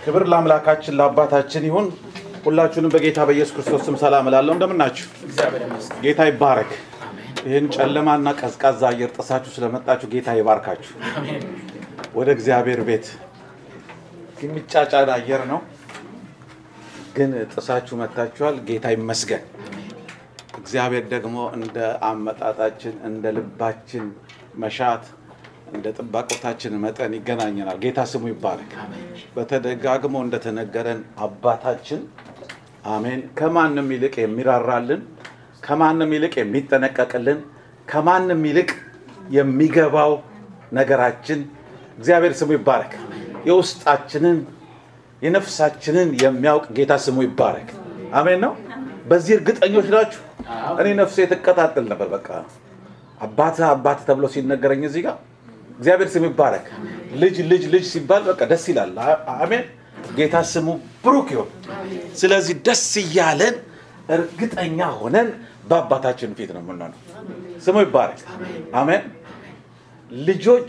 ክብር ለአምላካችን ለአባታችን ይሁን። ሁላችሁንም በጌታ በኢየሱስ ክርስቶስ ስም ሰላም እላለሁ። እንደምናችሁ ጌታ ይባረክ። ይህን ጨለማና ቀዝቃዛ አየር ጥሳችሁ ስለመጣችሁ ጌታ ይባርካችሁ። ወደ እግዚአብሔር ቤት የሚጫጫን አየር ነው፣ ግን ጥሳችሁ መጥታችኋል። ጌታ ይመስገን። እግዚአብሔር ደግሞ እንደ አመጣጣችን እንደ ልባችን መሻት እንደ ጥባቆታችን መጠን ይገናኘናል። ጌታ ስሙ ይባረክ። በተደጋግሞ እንደተነገረን አባታችን አሜን፣ ከማንም ይልቅ የሚራራልን፣ ከማንም ይልቅ የሚጠነቀቅልን፣ ከማንም ይልቅ የሚገባው ነገራችን እግዚአብሔር ስሙ ይባረክ። የውስጣችንን የነፍሳችንን የሚያውቅ ጌታ ስሙ ይባረክ። አሜን ነው። በዚህ እርግጠኞች ናችሁ? እኔ ነፍሴ ትቀጣጥል ነበር። በቃ አባት አባት ተብሎ ሲነገረኝ እዚህ ጋር እግዚአብሔር ስም ይባረክ። ልጅ ልጅ ልጅ ሲባል በቃ ደስ ይላል። አሜን። ጌታ ስሙ ብሩክ ይሁን። ስለዚህ ደስ እያለን እርግጠኛ ሆነን በአባታችን ፊት ነው የምንሆነው። ስሙ ይባረክ። አሜን። ልጆች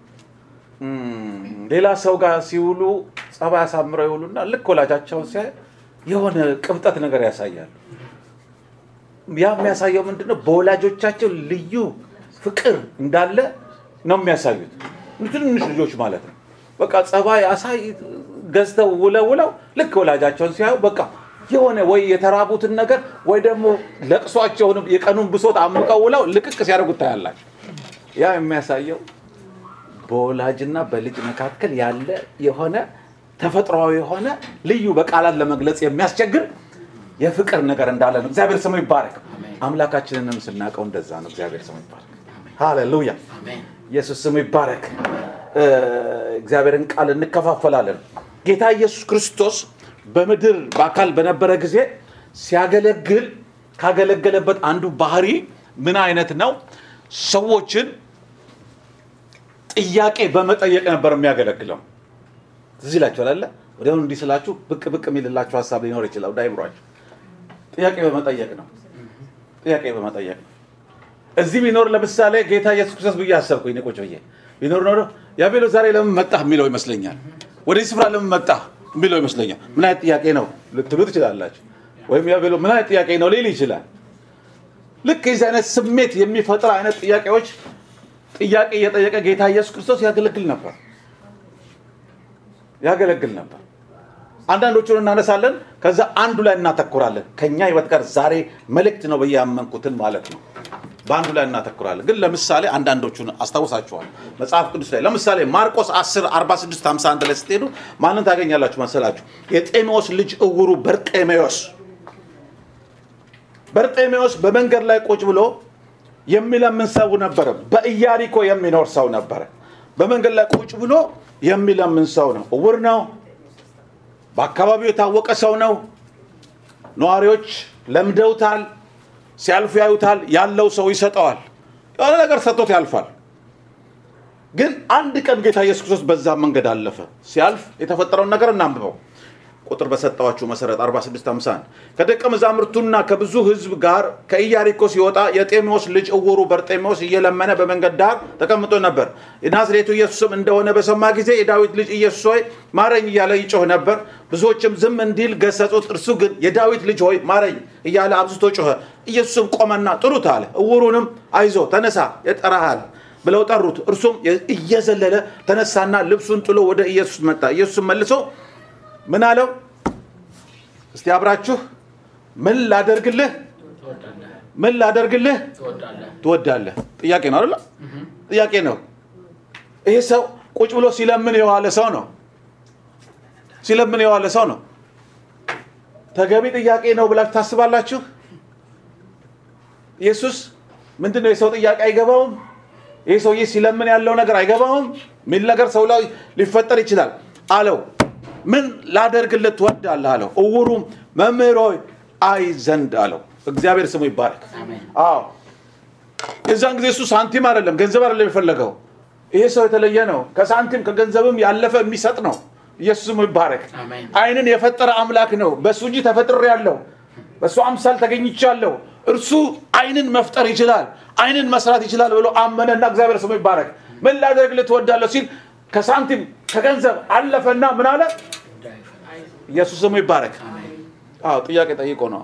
ሌላ ሰው ጋር ሲውሉ ጸባይ አሳምረው ይውሉና ልክ ወላጃቸውን ሲያይ የሆነ ቅብጠት ነገር ያሳያሉ። ያ የሚያሳየው ምንድነው? በወላጆቻቸው ልዩ ፍቅር እንዳለ ነው የሚያሳዩት። ትንንሽ ልጆች ማለት ነው። በቃ ጸባይ አሳይ ገዝተው ውለው ውለው ልክ ወላጃቸውን ሲያዩ በቃ የሆነ ወይ የተራቡትን ነገር ወይ ደግሞ ለቅሷቸውንም የቀኑን ብሶት አምቀው ውለው ልቅቅ ሲያደርጉት ታያላችሁ። ያ የሚያሳየው በወላጅና በልጅ መካከል ያለ የሆነ ተፈጥሯዊ የሆነ ልዩ በቃላት ለመግለጽ የሚያስቸግር የፍቅር ነገር እንዳለ ነው። እግዚአብሔር ስሙ ይባረክ። አምላካችንንም ስናውቀው እንደዛ ነው። እግዚአብሔር ስሙ ይባረክ። ሃሌሉያ። ኢየሱስ ስሙ ይባረክ። እግዚአብሔርን ቃል እንከፋፈላለን። ጌታ ኢየሱስ ክርስቶስ በምድር በአካል በነበረ ጊዜ ሲያገለግል ካገለገለበት አንዱ ባህሪ ምን አይነት ነው? ሰዎችን ጥያቄ በመጠየቅ ነበር የሚያገለግለው። ትዝ ይላችኋል አለ ወዲያውኑ እንዲህ ስላችሁ ብቅ ብቅ የሚልላችሁ ሀሳብ ሊኖር ይችላል። ወደ አይምሯችሁ ጥያቄ በመጠየቅ ነው። ጥያቄ በመጠየቅ ነው። እዚህ ቢኖር ለምሳሌ ጌታ ኢየሱስ ክርስቶስ ብዬ አሰብኩኝ። እኔ ቁጭ ብዬ ቢኖር ኖሮ ያቤሎ ዛሬ ለምን መጣህ የሚለው ይመስለኛል። ወደዚህ ስፍራ ለምን መጣህ የሚለው ይመስለኛል። ምን አይነት ጥያቄ ነው ልትሉ ትችላላችሁ። ወይም ያቤሎ ምን አይነት ጥያቄ ነው ሊል ይችላል። ልክ የዚህ አይነት ስሜት የሚፈጥር አይነት ጥያቄዎች ጥያቄ እየጠየቀ ጌታ ኢየሱስ ክርስቶስ ያገለግል ነበር ያገለግል ነበር። አንዳንዶቹን እናነሳለን፣ ከዛ አንዱ ላይ እናተኩራለን። ከኛ ህይወት ጋር ዛሬ መልእክት ነው ብዬ ያመንኩትን ማለት ነው። በአንዱ ላይ እናተኩራለን። ግን ለምሳሌ አንዳንዶቹን አስታውሳችኋል መጽሐፍ ቅዱስ ላይ ለምሳሌ ማርቆስ 10 46 51 ላይ ስትሄዱ ማንን ታገኛላችሁ መሰላችሁ? የጤሜዎስ ልጅ እውሩ በርጤሜዎስ በርጤሜዎስ በመንገድ ላይ ቁጭ ብሎ የሚለምን ሰው ነበረ። በኢያሪኮ የሚኖር ሰው ነበረ። በመንገድ ላይ ቁጭ ብሎ የሚለምን ሰው ነው። እውር ነው። በአካባቢው የታወቀ ሰው ነው። ነዋሪዎች ለምደውታል። ሲያልፉ ያዩታል። ያለው ሰው ይሰጠዋል። የሆነ ነገር ሰጥቶት ያልፋል። ግን አንድ ቀን ጌታ ኢየሱስ ክርስቶስ በዛ መንገድ አለፈ። ሲያልፍ የተፈጠረውን ነገር እናንብበው። ቁጥር በሰጠዋችሁ መሰረት 4651 ከደቀ መዛሙርቱና ከብዙ ሕዝብ ጋር ከኢያሪኮ ሲወጣ የጤሜዎስ ልጅ እውሩ በርጤሜዎስ እየለመነ በመንገድ ዳር ተቀምጦ ነበር። የናዝሬቱ ኢየሱስም እንደሆነ በሰማ ጊዜ የዳዊት ልጅ ኢየሱስ ሆይ ማረኝ እያለ ይጮህ ነበር። ብዙዎችም ዝም እንዲል ገሰጹት። እርሱ ግን የዳዊት ልጅ ሆይ ማረኝ እያለ አብዝቶ ጮኸ። ኢየሱስም ቆመና ጥሩት አለ። እውሩንም አይዞ ተነሳ፣ ይጠራሃል ብለው ጠሩት። እርሱም እየዘለለ ተነሳና ልብሱን ጥሎ ወደ ኢየሱስ መጣ። ኢየሱስም መልሶ ምን አለው? እስቲ አብራችሁ ምን ላደርግልህ ምን ላደርግልህ ትወዳለህ? ጥያቄ ነው አይደለ? ጥያቄ ነው። ይሄ ሰው ቁጭ ብሎ ሲለምን የዋለ ሰው ነው። ሲለምን የዋለ ሰው ነው። ተገቢ ጥያቄ ነው ብላችሁ ታስባላችሁ? ኢየሱስ ምንድን ነው የሰው ጥያቄ አይገባውም? ይህ ሰውዬ ሲለምን ያለው ነገር አይገባውም? ሚል ነገር ሰው ላይ ሊፈጠር ይችላል። አለው ምን ላደርግለት ትወዳለህ አለው። እውሩም መምህር ሆይ አይ ዘንድ አለው። እግዚአብሔር ስሙ ይባረክ። አዎ የዛን ጊዜ እሱ ሳንቲም አይደለም ገንዘብ አይደለም የፈለገው። ይሄ ሰው የተለየ ነው። ከሳንቲም ከገንዘብም ያለፈ የሚሰጥ ነው። ኢየሱስ ስሙ ይባረክ። አይንን የፈጠረ አምላክ ነው። በእሱ እጅ ተፈጥሬ ያለው በእሱ አምሳል ተገኝቻለሁ። እርሱ አይንን መፍጠር ይችላል፣ አይንን መስራት ይችላል ብሎ አመነና እግዚአብሔር ስሙ ይባረክ። ምን ላደርግልህ ትወዳለህ ሲል ከሳንቲም ከገንዘብ አለፈና ምን አለ? ኢየሱስ ስሙ ይባረክ። አዎ ጥያቄ ጠይቆ ነው።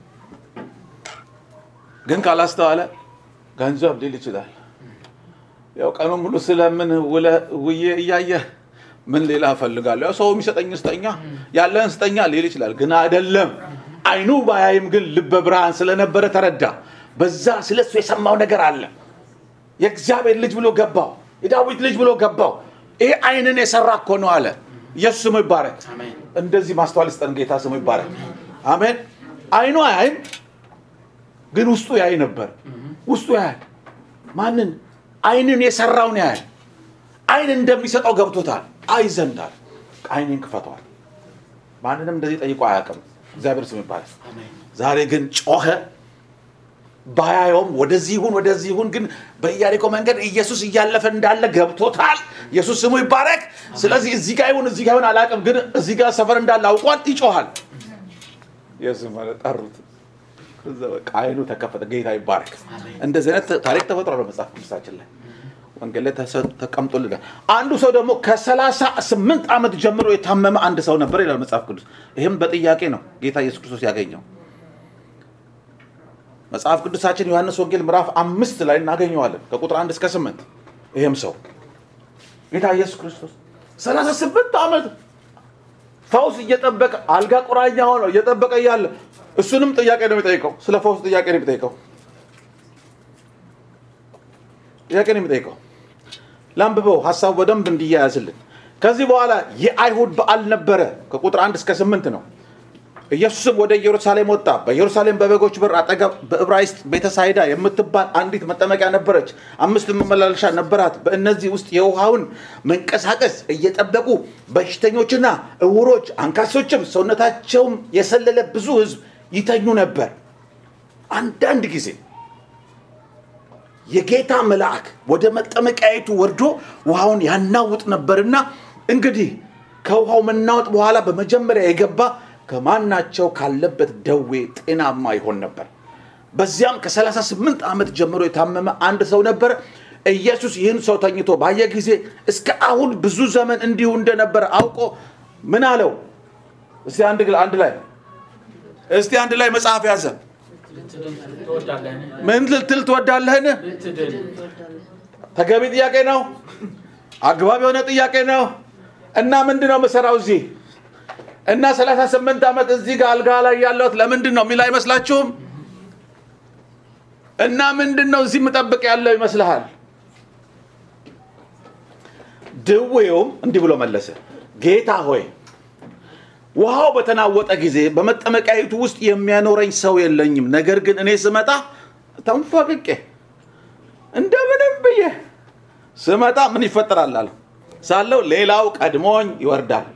ግን ካላስተዋለ ገንዘብ ሊል ይችላል። ያው ቀኑን ሙሉ ስለምን ውዬ እያየህ ምን ሌላ እፈልጋለሁ? ያው ሰው የሚሰጠኝ ስጠኛ፣ ያለህን ስጠኛ ሊል ይችላል። ግን አይደለም። አይኑ ባያይም ግን ልበ ብርሃን ስለነበረ ተረዳ። በዛ ስለሱ የሰማው ነገር አለ። የእግዚአብሔር ልጅ ብሎ ገባው። የዳዊት ልጅ ብሎ ገባው። ይሄ አይንን የሰራ እኮ ነው አለ። ኢየሱስ ስሙ ይባረክ። እንደዚህ ማስተዋል ስጠን ጌታ ስሙ ይባረክ። አሜን። አይኑ አያይም፣ ግን ውስጡ ያይ ነበር። ውስጡ ያያል። ማንን? አይንን የሰራውን ያያል። አይን እንደሚሰጠው ገብቶታል። አይ ዘንዳል አይኔን ክፈተዋል። ማንንም እንደዚህ ጠይቆ አያውቅም። እግዚአብሔር ስም ይባላል። ዛሬ ግን ጮኸ። ባያየውም ወደዚህ ይሁን ወደዚህ ይሁን፣ ግን በኢያሪኮ መንገድ ኢየሱስ እያለፈ እንዳለ ገብቶታል። ኢየሱስ ስሙ ይባረክ። ስለዚህ እዚህ ጋር ይሁን እዚህ ጋር ይሁን አላውቅም፣ ግን እዚህ ጋር ሰፈር እንዳለ አውቋል። ይጮሃል። ኢየሱስ ማለት ጠሩት። ከዛ በቃ አይኑ ተከፈተ። ጌታ ይባረክ። እንደዚህ አይነት ታሪክ ተፈጥሯል በመጽሐፍ ቅዱሳችን ላይ ወንጌል ላይ ተቀምጦልናል። አንዱ ሰው ደግሞ ከሰላሳ ስምንት ዓመት ጀምሮ የታመመ አንድ ሰው ነበር ይላል መጽሐፍ ቅዱስ። ይህም በጥያቄ ነው ጌታ ኢየሱስ ክርስቶስ ያገኘው። መጽሐፍ ቅዱሳችን ዮሐንስ ወንጌል ምዕራፍ አምስት ላይ እናገኘዋለን ከቁጥር አንድ እስከ ስምንት ይህም ሰው ጌታ ኢየሱስ ክርስቶስ ሰላሳ ስምንት ዓመት ፈውስ እየጠበቀ አልጋ ቁራኛ ሆነው እየጠበቀ እያለ እሱንም ጥያቄ ነው የሚጠይቀው። ስለ ፈውስ ጥያቄ ነው የሚጠይቀው። ጥያቄ ነው የሚጠይቀው። ላንብበው ሀሳቡ በደንብ እንዲያያዝልን። ከዚህ በኋላ የአይሁድ በዓል ነበረ። ከቁጥር አንድ እስከ ስምንት ነው። ኢየሱስም ወደ ኢየሩሳሌም ወጣ። በኢየሩሳሌም በበጎች በር አጠገብ በዕብራይስጥ ቤተሳይዳ የምትባል አንዲት መጠመቂያ ነበረች። አምስት መመላለሻ ነበራት። በእነዚህ ውስጥ የውሃውን መንቀሳቀስ እየጠበቁ በሽተኞችና እውሮች፣ አንካሶችም ሰውነታቸውም የሰለለ ብዙ ሕዝብ ይተኙ ነበር። አንዳንድ ጊዜ የጌታ መልአክ ወደ መጠመቂያይቱ ወርዶ ውሃውን ያናውጥ ነበርና እንግዲህ ከውሃው መናወጥ በኋላ በመጀመሪያ የገባ ከማናቸው ካለበት ደዌ ጤናማ ይሆን ነበር። በዚያም ከ38 ዓመት ጀምሮ የታመመ አንድ ሰው ነበረ። ኢየሱስ ይህን ሰው ተኝቶ ባየ ጊዜ እስከ አሁን ብዙ ዘመን እንዲሁ እንደነበረ አውቆ ምን አለው? እስቲ አንድ አንድ ላይ እስቲ አንድ ላይ መጽሐፍ ያዘ። ምን ልትል ትወዳለህን? ተገቢ ጥያቄ ነው። አግባብ የሆነ ጥያቄ ነው። እና ምንድን ነው የምሰራው እዚህ እና 38 ዓመት እዚህ ጋር አልጋ ላይ ያለሁት ለምንድን ነው የሚል አይመስላችሁም? እና ምንድን ነው እዚህ የምጠብቅ ያለው ይመስልሃል? ድዌውም እንዲህ ብሎ መለሰ፣ ጌታ ሆይ ውሃው በተናወጠ ጊዜ በመጠመቂያይቱ ውስጥ የሚያኖረኝ ሰው የለኝም። ነገር ግን እኔ ስመጣ ተንፏቅቄ እንደምንም ብዬ ስመጣ ምን ይፈጠራል አለ ሳለው ሌላው ቀድሞኝ ይወርዳል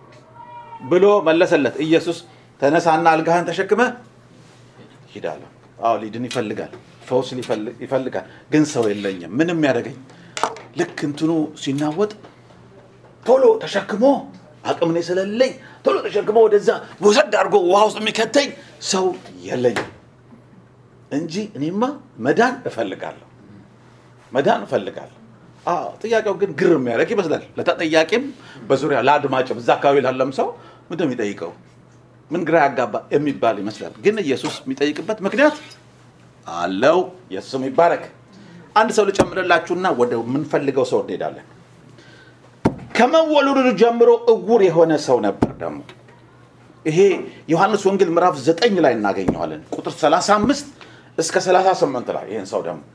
ብሎ መለሰለት። ኢየሱስ ተነሳና አልጋህን ተሸክመ ሂዳለሁ። አዎ ሊድን ይፈልጋል፣ ፈውስ ይፈልጋል፣ ግን ሰው የለኝም። ምንም ያደረገኝ ልክ እንትኑ ሲናወጥ ቶሎ ተሸክሞ አቅም እኔ ስለሌለኝ ቶሎ ተሸክሞ ወደዛ ውሰድ አድርጎ ውሃ ውስጥ የሚከተኝ ሰው የለኝም እንጂ እኔማ መዳን እፈልጋለሁ፣ መዳን እፈልጋለሁ። አዎ ጥያቄው ግን ግር የሚያደርግ ይመስላል። ለተጠያቂም በዙሪያ ለአድማጭም እዛ አካባቢ ላለም ሰው ምንድን ነው የሚጠይቀው? ምን ግራ ያጋባ የሚባል ይመስላል። ግን ኢየሱስ የሚጠይቅበት ምክንያት አለው። ኢየሱስም ይባረክ። አንድ ሰው ልጨምርላችሁና ወደ ምንፈልገው ሰው እንሄዳለን። ከመወለዱ ጀምሮ እውር የሆነ ሰው ነበር። ደግሞ ይሄ ዮሐንስ ወንጌል ምዕራፍ ዘጠኝ ላይ እናገኘዋለን ቁጥር 35 እስከ 38 ላይ ይህን ሰው ደግሞ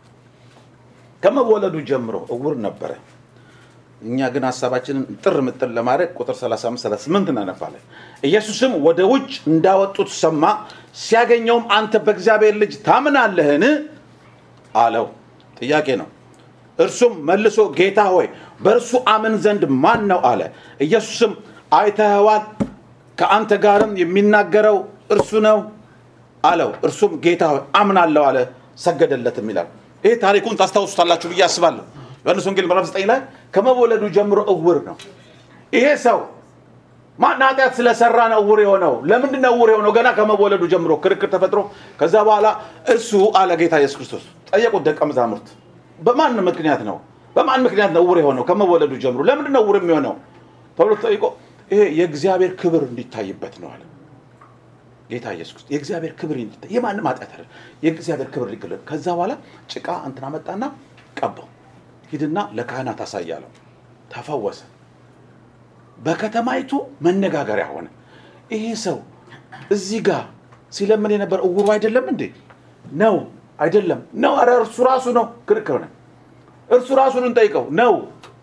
ከመወለዱ ጀምሮ እውር ነበረ። እኛ ግን ሀሳባችንን ጥር ምጥር ለማድረግ ቁጥር 35 38 እናነባለን። ኢየሱስም ወደ ውጭ እንዳወጡት ሰማ። ሲያገኘውም አንተ በእግዚአብሔር ልጅ ታምናለህን አለው። ጥያቄ ነው። እርሱም መልሶ ጌታ ሆይ በእርሱ አምን ዘንድ ማን ነው አለ። ኢየሱስም አይተኸዋል፣ ከአንተ ጋርም የሚናገረው እርሱ ነው አለው። እርሱም ጌታ ሆይ አምናለሁ አለ፣ ሰገደለትም ይላል። ይህ ታሪኩን ታስታውሱታላችሁ ብዬ አስባለሁ። ዮሐንስ ወንጌል ምዕራፍ 9 ላይ ከመወለዱ ጀምሮ እውር ነው ይሄ ሰው። ማን ኃጢአት ስለሰራ ነው እውር የሆነው? ለምንድን ነው እውር የሆነው? ገና ከመወለዱ ጀምሮ ክርክር ተፈጥሮ ከዛ በኋላ እርሱ አለ ጌታ ኢየሱስ ክርስቶስ ጠየቁት ደቀ መዛሙርት በማን ምክንያት ነው በማን ምክንያት ነው እውር የሆነው? ከመወለዱ ጀምሮ ለምንድን ነው እውር የሚሆነው ተብሎ ተጠይቆ ይሄ የእግዚአብሔር ክብር እንዲታይበት ነው አለ ጌታ ኢየሱስ ክርስቶስ። የእግዚአብሔር ክብር እንዲታይ የማንም ኃጢአት አይደለም፣ የእግዚአብሔር ክብር ሊገለጥ። ከዛ በኋላ ጭቃ እንትና መጣና ቀባው። ሂድና ለካህናት አሳያለው። ተፈወሰ። በከተማይቱ መነጋገሪያ ሆነ። ይሄ ሰው እዚህ ጋር ሲለምን የነበረ እውሩ አይደለም እንዴ? ነው አይደለም? ነው። ኧረ እርሱ ራሱ ነው። ክርክር ሆነ። እርሱ ራሱን እንጠይቀው ነው።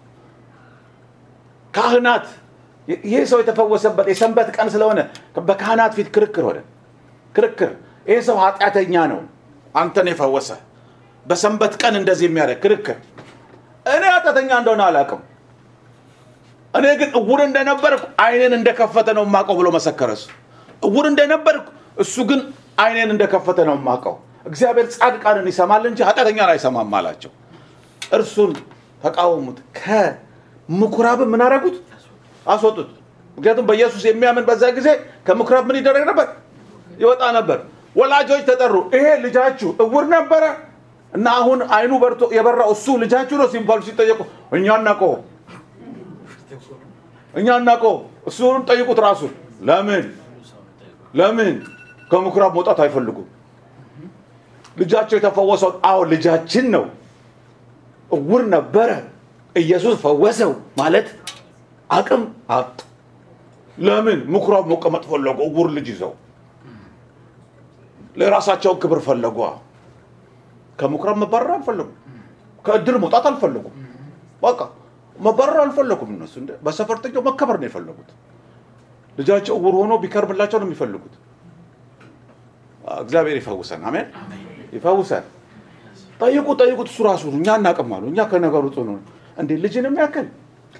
ካህናት ይህ ሰው የተፈወሰበት የሰንበት ቀን ስለሆነ በካህናት ፊት ክርክር ሆነ። ክርክር ይህ ሰው ኃጢአተኛ ነው፣ አንተን የፈወሰ በሰንበት ቀን እንደዚህ የሚያደርግ ክርክር። እኔ ኃጢአተኛ እንደሆነ አላውቅም። እኔ ግን እውር እንደነበርኩ አይኔን እንደከፈተ ነው የማውቀው ብሎ መሰከረ። እሱ እውር እንደነበርኩ እሱ ግን አይኔን እንደከፈተ ነው የማውቀው። እግዚአብሔር ጻድቃንን ይሰማል እንጂ ኃጢአተኛን አይሰማም አላቸው። እርሱን ተቃወሙት። ከምኩራብ ምን አደረጉት? አስወጡት። ምክንያቱም በኢየሱስ የሚያምን በዛ ጊዜ ከምኩራብ ምን ይደረግ ነበር? ይወጣ ነበር። ወላጆች ተጠሩ። ይሄ ልጃችሁ እውር ነበረ እና አሁን አይኑ በርቶ የበራው እሱ ልጃችሁ ነው ሲባሉ ሲጠየቁ እኛ እናውቀው እኛ እናውቀው እሱንም ጠይቁት ራሱን ለምን ለምን ከምኩራብ መውጣት አይፈልጉም ልጃቸው የተፈወሰው አዎ ልጃችን ነው እውር ነበረ ኢየሱስ ፈወሰው ማለት አቅም አጡ ለምን ምኩራብ መቀመጥ ፈለጉ እውር ልጅ ይዘው ለራሳቸውን ክብር ፈለጉ ከምኩራብ መባረር አልፈለጉም ከእድር መውጣት አልፈለጉም በቃ መባረር አልፈለጉም እነሱ እንደ በሰፈርተኛው መከበር ነው የፈለጉት ልጃቸው እውር ሆኖ ቢከርምላቸው ነው የሚፈልጉት እግዚአብሔር ይፈውሰን አሜን ይፈውሰን ጠይቁ ጠይቁት እሱ ራሱ እኛ እናቅም አሉ እኛ ከነገሩ ጽኑ እንዴ ልጅንም ያክል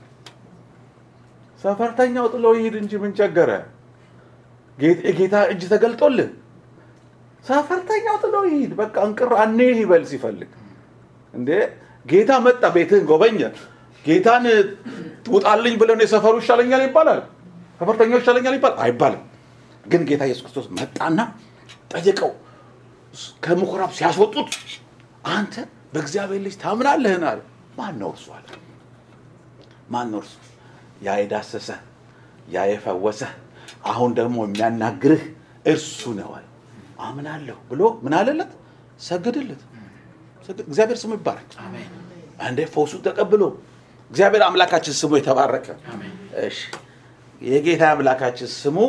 ሰፈርተኛው ጥሎ ይሂድ እንጂ ምን ቸገረ የጌታ እጅ ተገልጦልህ ሰፈርተኛው ጥሎ ይሂድ በቃ እንቅር አኔ ይበል ሲፈልግ እንዴ ጌታ መጣ ቤትህን ጎበኘ ጌታን ትውጣልኝ ብለን የሰፈሩ ይሻለኛል ይባላል ሰፈርተኛው ይሻለኛል ይባላል አይባልም ግን ጌታ ኢየሱስ ክርስቶስ መጣና ጠየቀው ከምኩራብ ሲያስወጡት አንተ በእግዚአብሔር ልጅ ታምናለህን አለ ማን ነው እርሱ አለ ማን ነው እርሱ ያ የዳሰሰ ያ የፈወሰ አሁን ደግሞ የሚያናግርህ እርሱ ነው አለ አምናለሁ ብሎ ምን አለለት ሰግድለት እግዚአብሔር ስሙ ይባረክ እንዴ ፈውሱ ተቀብሎ እግዚአብሔር አምላካችን ስሙ የተባረከ እሺ የጌታ አምላካችን ስሙ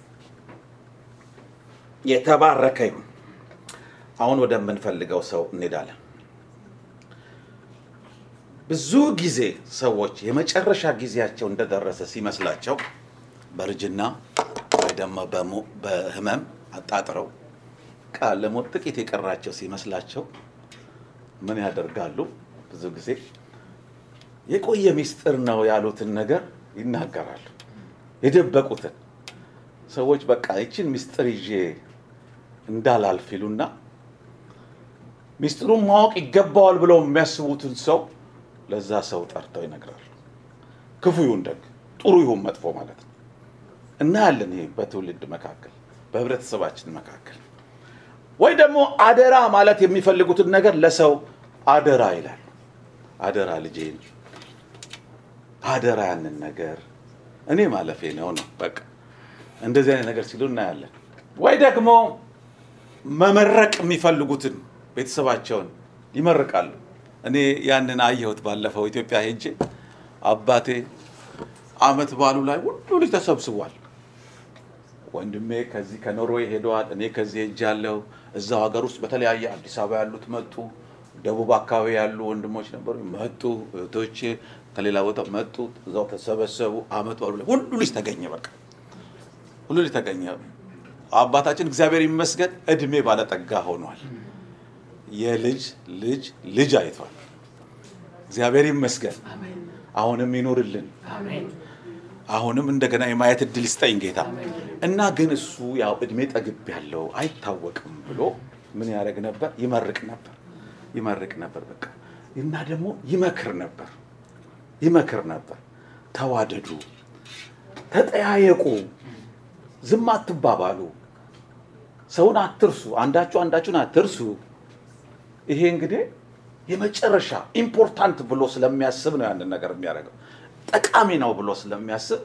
የተባረከ ይሁን አሁን ወደምንፈልገው ሰው እንሄዳለን ብዙ ጊዜ ሰዎች የመጨረሻ ጊዜያቸው እንደደረሰ ሲመስላቸው በእርጅና ወይ ደግሞ በህመም አጣጥረው ቃል ለሞት ጥቂት የቀራቸው ሲመስላቸው ምን ያደርጋሉ ብዙ ጊዜ የቆየ ሚስጥር ነው ያሉትን ነገር ይናገራሉ የደበቁትን ሰዎች በቃ ይችን ሚስጥር ይዤ እንዳላልፍ ይሉና ሚስጥሩን ማወቅ ይገባዋል ብለው የሚያስቡትን ሰው ለዛ ሰው ጠርተው ይነግራሉ ክፉ ይሁን ደግ ጥሩ ይሁን መጥፎ ማለት ነው እናያለን ይሄ በትውልድ መካከል በህብረተሰባችን መካከል ወይ ደግሞ አደራ ማለት የሚፈልጉትን ነገር ለሰው አደራ ይላሉ አደራ ልጄን አደራ ያንን ነገር እኔ ማለፌ ነው ነው በቃ እንደዚህ አይነት ነገር ሲሉ እናያለን ወይ ደግሞ መመረቅ የሚፈልጉትን ቤተሰባቸውን ይመርቃሉ እኔ ያንን አየሁት ባለፈው ኢትዮጵያ ሄጄ አባቴ አመት ባሉ ላይ ሁሉ ልጅ ተሰብስቧል ወንድሜ ከዚህ ከኖርዌይ ሄደዋል እኔ ከዚህ ሄጅ ያለው እዛው ሀገር ውስጥ በተለያየ አዲስ አበባ ያሉት መጡ ደቡብ አካባቢ ያሉ ወንድሞች ነበሩ መጡ እህቶቼ ከሌላ ቦታ መጡ እዛው ተሰበሰቡ አመት ባሉ ላይ ሁሉ ልጅ ተገኘ በቃ ሁሉ ልጅ ተገኘ አባታችን እግዚአብሔር ይመስገን እድሜ ባለጠጋ ሆኗል የልጅ ልጅ ልጅ አይቷል እግዚአብሔር ይመስገን አሁንም ይኑርልን አሁንም እንደገና የማየት እድል ይስጠኝ ጌታ እና ግን እሱ ያው እድሜ ጠግብ ያለው አይታወቅም ብሎ ምን ያደረግ ነበር ይመርቅ ነበር ይመርቅ ነበር በቃ እና ደግሞ ይመክር ነበር ይመክር ነበር ተዋደዱ ተጠያየቁ ዝም አትባባሉ ሰውን አትርሱ አንዳችሁ አንዳችሁን አትርሱ ይሄ እንግዲህ የመጨረሻ ኢምፖርታንት ብሎ ስለሚያስብ ነው ያንን ነገር የሚያደርገው ጠቃሚ ነው ብሎ ስለሚያስብ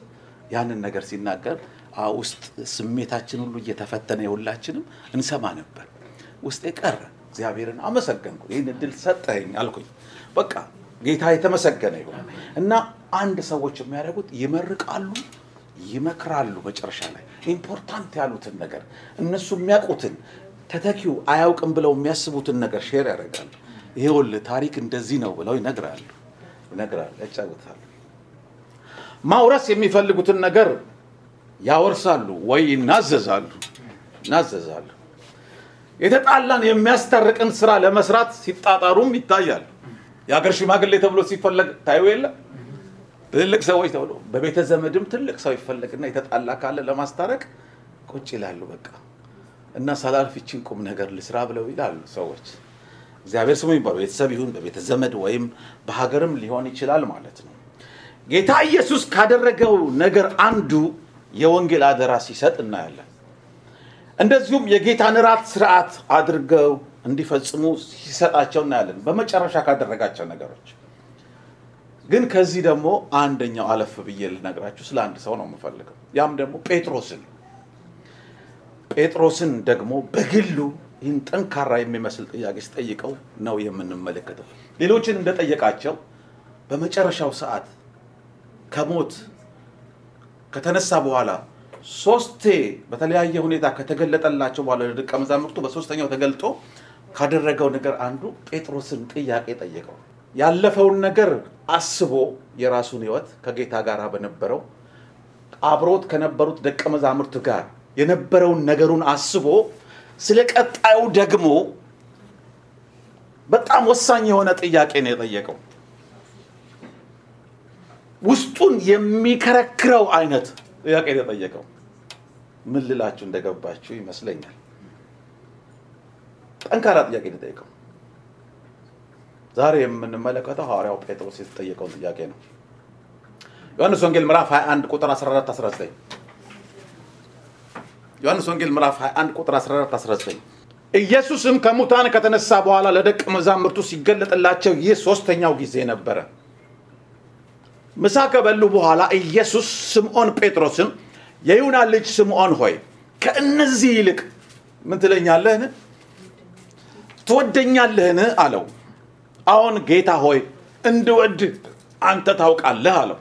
ያንን ነገር ሲናገር አ ውስጥ ስሜታችን ሁሉ እየተፈተነ የሁላችንም እንሰማ ነበር። ውስጤ ቀረ። እግዚአብሔርን አመሰገንኩ። ይህን እድል ሰጠኸኝ አልኩኝ። በቃ ጌታ የተመሰገነ ይሁን እና አንድ ሰዎች የሚያደርጉት ይመርቃሉ፣ ይመክራሉ። መጨረሻ ላይ ኢምፖርታንት ያሉትን ነገር እነሱ የሚያውቁትን ተተኪው አያውቅም ብለው የሚያስቡትን ነገር ሼር ያደርጋሉ። ይኸውልህ ታሪክ እንደዚህ ነው ብለው ይነግራሉ ይነግራሉ፣ ያጫውታሉ። ማውረስ የሚፈልጉትን ነገር ያወርሳሉ ወይ ይናዘዛሉ ይናዘዛሉ። የተጣላን የሚያስታርቅን ስራ ለመስራት ሲጣጣሩም ይታያል። የሀገር ሽማግሌ ተብሎ ሲፈለግ ታዩ የለ ትልቅ ሰዎች ተብሎ በቤተ ዘመድም ትልቅ ሰው ይፈለግና የተጣላ ካለ ለማስታረቅ ቁጭ ይላሉ። በቃ እና ሳላልፍ ይችን ቁም ነገር ልስራ ብለው ይላሉ ሰዎች። እግዚአብሔር ስሙ የሚባለው ቤተሰብ ይሁን በቤተ ዘመድ ወይም በሀገርም ሊሆን ይችላል ማለት ነው። ጌታ ኢየሱስ ካደረገው ነገር አንዱ የወንጌል አደራ ሲሰጥ እናያለን። እንደዚሁም የጌታን እራት ስርዓት አድርገው እንዲፈጽሙ ሲሰጣቸው እናያለን። በመጨረሻ ካደረጋቸው ነገሮች ግን ከዚህ ደግሞ አንደኛው አለፍ ብዬ ልነግራችሁ ስለ አንድ ሰው ነው የምፈልገው። ያም ደግሞ ጴጥሮስን ጴጥሮስን ደግሞ በግሉ ይህን ጠንካራ የሚመስል ጥያቄ ሲጠይቀው ነው የምንመለከተው። ሌሎችን እንደጠየቃቸው በመጨረሻው ሰዓት ከሞት ከተነሳ በኋላ ሶስቴ በተለያየ ሁኔታ ከተገለጠላቸው በኋላ ለደቀ መዛሙርቱ በሶስተኛው ተገልጦ ካደረገው ነገር አንዱ ጴጥሮስን ጥያቄ ጠየቀው። ያለፈውን ነገር አስቦ የራሱን ሕይወት ከጌታ ጋር በነበረው አብሮት ከነበሩት ደቀ መዛሙርት ጋር የነበረውን ነገሩን አስቦ ስለ ቀጣዩ ደግሞ በጣም ወሳኝ የሆነ ጥያቄ ነው የጠየቀው። ውስጡን የሚከረክረው አይነት ጥያቄ ነው የጠየቀው። ምን ልላችሁ እንደገባችሁ ይመስለኛል። ጠንካራ ጥያቄ ነው የጠየቀው። ዛሬ የምንመለከተው ሐዋርያው ጴጥሮስ የተጠየቀውን ጥያቄ ነው። ዮሐንስ ወንጌል ምዕራፍ 21 ቁጥር 14 19 ዮሐንስ ወንጌል ምዕራፍ 21 ቁጥር 14 19 ኢየሱስም ከሙታን ከተነሳ በኋላ ለደቀ መዛሙርቱ ሲገለጥላቸው ይህ ሶስተኛው ጊዜ ነበረ። ምሳ ከበሉ በኋላ ኢየሱስ ስምዖን ጴጥሮስን የይሁዳ ልጅ ስምዖን ሆይ ከእነዚህ ይልቅ ምን ትለኛለህን? ትወደኛለህን? አለው። አዎን ጌታ ሆይ እንድወድ አንተ ታውቃለህ አለው።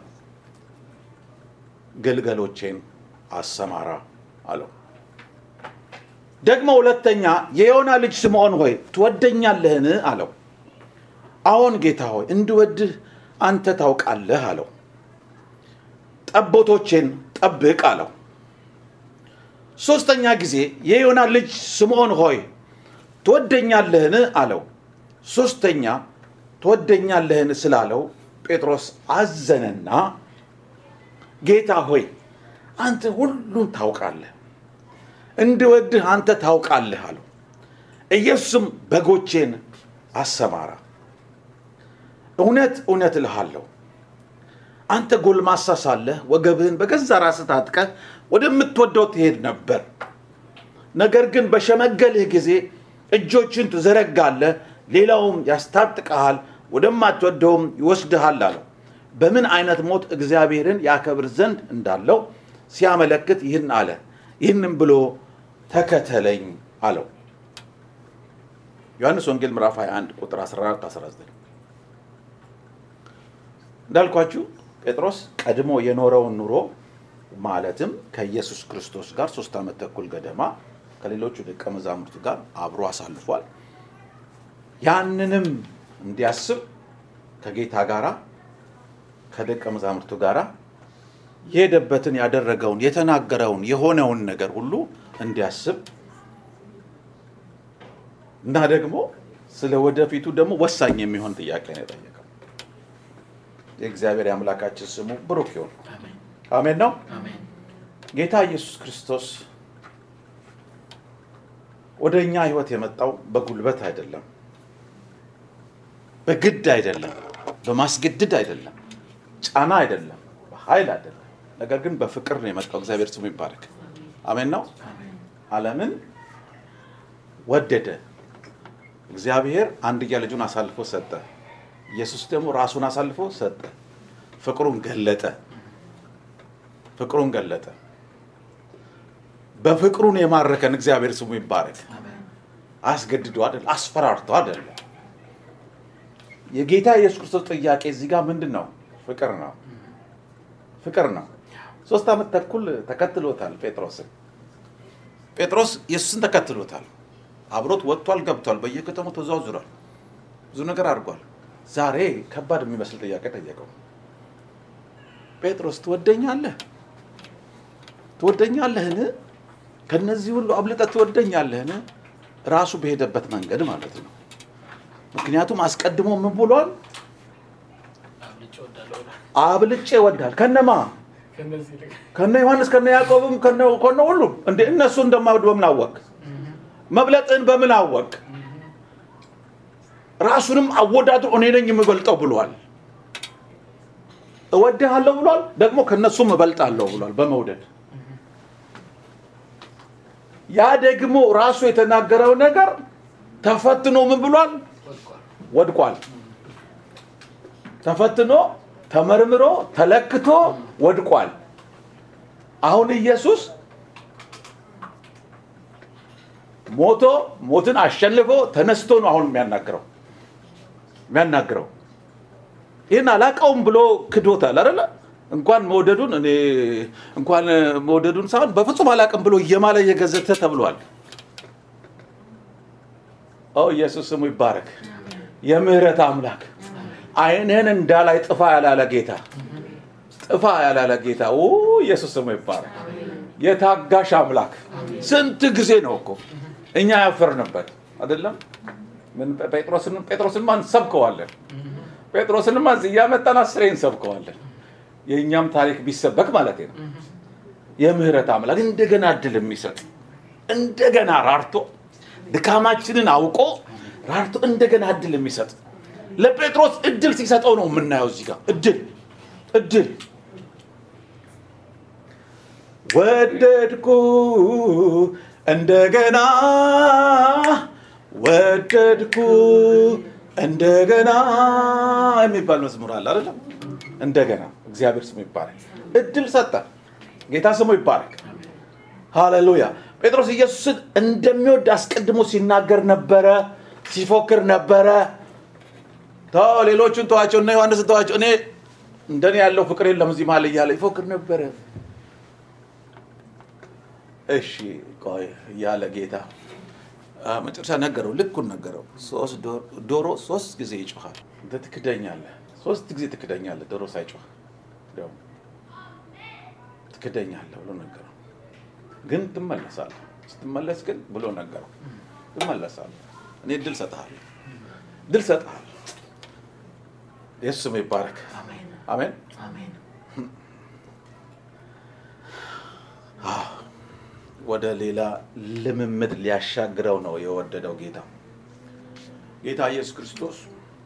ግልገሎቼን አሰማራ አለው። ደግሞ ሁለተኛ የዮና ልጅ ስምዖን ሆይ ትወደኛለህን? አለው። አዎን ጌታ ሆይ እንድወድህ አንተ ታውቃለህ አለው። ጠቦቶቼን ጠብቅ አለው። ሦስተኛ ጊዜ የዮና ልጅ ስምዖን ሆይ ትወደኛለህን? አለው። ሦስተኛ ትወደኛለህን ስላለው ጴጥሮስ አዘነና ጌታ ሆይ አንተ ሁሉን ታውቃለህ፣ እንድወድህ አንተ ታውቃለህ አለው። ኢየሱስም በጎቼን አሰማራ እውነት እውነት እልሃለሁ አንተ ጎልማሳ ሳለህ ወገብህን በገዛ ራስህ ታጥቀህ ወደምትወደው ትሄድ ነበር። ነገር ግን በሸመገልህ ጊዜ እጆችን ትዘረጋለህ፣ ሌላውም ያስታጥቀሃል፣ ወደማትወደውም ይወስድሃል አለው። በምን አይነት ሞት እግዚአብሔርን ያከብር ዘንድ እንዳለው ሲያመለክት ይህን አለ። ይህንም ብሎ ተከተለኝ አለው። ዮሐንስ ወንጌል ምዕራፍ 21 ቁጥር 14 19 እንዳልኳችሁ ጴጥሮስ ቀድሞ የኖረውን ኑሮ ማለትም ከኢየሱስ ክርስቶስ ጋር ሶስት ዓመት ተኩል ገደማ ከሌሎቹ ደቀ መዛሙርቱ ጋር አብሮ አሳልፏል። ያንንም እንዲያስብ ከጌታ ጋራ ከደቀ መዛሙርቱ ጋራ የሄደበትን ያደረገውን የተናገረውን የሆነውን ነገር ሁሉ እንዲያስብ እና ደግሞ ስለ ወደፊቱ ደግሞ ወሳኝ የሚሆን ጥያቄ ነው የጠየቀው። የእግዚአብሔር የአምላካችን ስሙ ብሩክ ይሁን። አሜን ነው። ጌታ ኢየሱስ ክርስቶስ ወደ እኛ ህይወት የመጣው በጉልበት አይደለም፣ በግድ አይደለም፣ በማስገድድ አይደለም፣ ጫና አይደለም፣ በኃይል አይደለም። ነገር ግን በፍቅር ነው የመጣው። እግዚአብሔር ስሙ ይባረክ። አሜን ነው። ዓለምን ወደደ። እግዚአብሔር አንድያ ልጁን አሳልፎ ሰጠ። ኢየሱስ ደግሞ ራሱን አሳልፎ ሰጠ። ፍቅሩን ገለጠ። ፍቅሩን ገለጠ። በፍቅሩን የማረከን እግዚአብሔር ስሙ ይባረክ። አስገድዶ አይደል፣ አስፈራርቶ አይደለም። የጌታ ኢየሱስ ክርስቶስ ጥያቄ እዚህ ጋር ምንድን ነው? ፍቅር ነው። ፍቅር ነው። ሶስት ዓመት ተኩል ተከትሎታል ጴጥሮስን። ጴጥሮስ ኢየሱስን ተከትሎታል። አብሮት ወጥቷል፣ ገብቷል፣ በየከተማው ተዘዋውሯል፣ ብዙ ነገር አድርጓል። ዛሬ ከባድ የሚመስል ጥያቄ ጠየቀው። ጴጥሮስ ትወደኛለህ? ትወደኛለህን? ከነዚህ ሁሉ አብልጠህ ትወደኛለህን? ራሱ በሄደበት መንገድ ማለት ነው። ምክንያቱም አስቀድሞ ምን ብሏል? አብልጬ እወዳል። ከነማ ከነ ዮሐንስ ከነ ያዕቆብም ከነ ከነ ሁሉም እንደ እነሱ እንደማወድ በምን አወቅ? መብለጥን በምን አወቅ? ራሱንም አወዳድሮ እኔ ነኝ የምበልጠው ብሏል። እወድሃለሁ ብሏል። ደግሞ ከነሱም እበልጣለሁ ብሏል በመውደድ ያ ደግሞ ራሱ የተናገረው ነገር ተፈትኖ ምን ብሏል? ወድቋል። ተፈትኖ ተመርምሮ ተለክቶ ወድቋል። አሁን ኢየሱስ ሞቶ ሞትን አሸንፎ ተነስቶ ነው አሁን የሚያናግረው የሚያናግረው ይህን አላቀውም ብሎ ክዶታል አይደለ? እንኳን መውደዱን እኔ እንኳን መውደዱን ሳይሆን በፍጹም አላቅም ብሎ እየማለ እየገዘተ ተብሏል። ኦ ኢየሱስ ስሙ ይባረክ። የምህረት አምላክ ዓይንህን እንዳላይ ጥፋ ያላለ ጌታ ጥፋ ያላለ ጌታ ኦ ኢየሱስ ስሙ ይባረክ። የታጋሽ አምላክ ስንት ጊዜ ነው እኮ እኛ ያፈርንበት አይደለም። ምን ጴጥሮስን ጴጥሮስን ማን ሰብከዋለን? ጴጥሮስንማ እዚህ እያመጣን አስሬ እንሰብከዋለን። የእኛም ታሪክ ቢሰበክ ማለት ነው። የምህረት አምላክ እንደገና እድል የሚሰጥ እንደገና ራርቶ ድካማችንን አውቆ ራርቶ እንደገና እድል የሚሰጥ ለጴጥሮስ እድል ሲሰጠው ነው የምናየው እዚህ ጋር እድል እድል ወደድኩ እንደገና ወደድኩ እንደገና የሚባል መዝሙር አለ አይደለም? እንደገና እግዚአብሔር ስሙ ይባረክ። እድል ሰጠ። ጌታ ስሙ ይባረክ። ሃሌሉያ። ጴጥሮስ ኢየሱስን እንደሚወድ አስቀድሞ ሲናገር ነበረ፣ ሲፎክር ነበረ። ተው ሌሎቹን ተዋቸው እና ዮሐንስን ተዋቸው፣ እኔ እንደኔ ያለው ፍቅር የለም እዚህ መሀል እያለ ይፎክር ነበረ። እሺ ቆይ እያለ ጌታ መጨረሻ ነገረው፣ ልኩን ነገረው። ሶስት ዶሮ ሶስት ጊዜ ይጮኻል። እንተ ትክደኛለህ፣ ሶስት ጊዜ ትክደኛለህ። ዶሮ ሳይጮህ ደግሞ ትክደኛለህ ብሎ ነገረው። ግን ትመለሳለህ፣ ስትመለስ ግን ብሎ ነገረው፣ ትመለሳለህ። እኔ ድል ሰጥሃለሁ፣ ድል ሰጥሃለሁ። ኢየሱስ ስሙ ይባረክ። አሜን። ወደ ሌላ ልምምድ ሊያሻግረው ነው የወደደው ጌታ ጌታ ኢየሱስ ክርስቶስ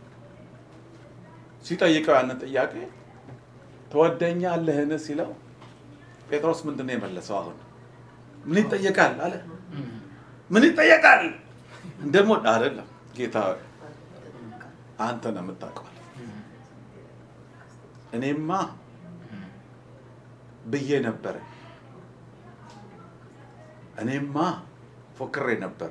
ሲጠይቀው ያንን ጥያቄ ትወደኛለህን ሲለው ጴጥሮስ ምንድን ነው የመለሰው? አሁን ምን ይጠየቃል አለ። ምን ይጠየቃል? ደግሞ አይደለም ጌታ አንተ ነው የምታውቀው። እኔማ ብዬ ነበረ እኔማ ፎክሬ ነበረ፣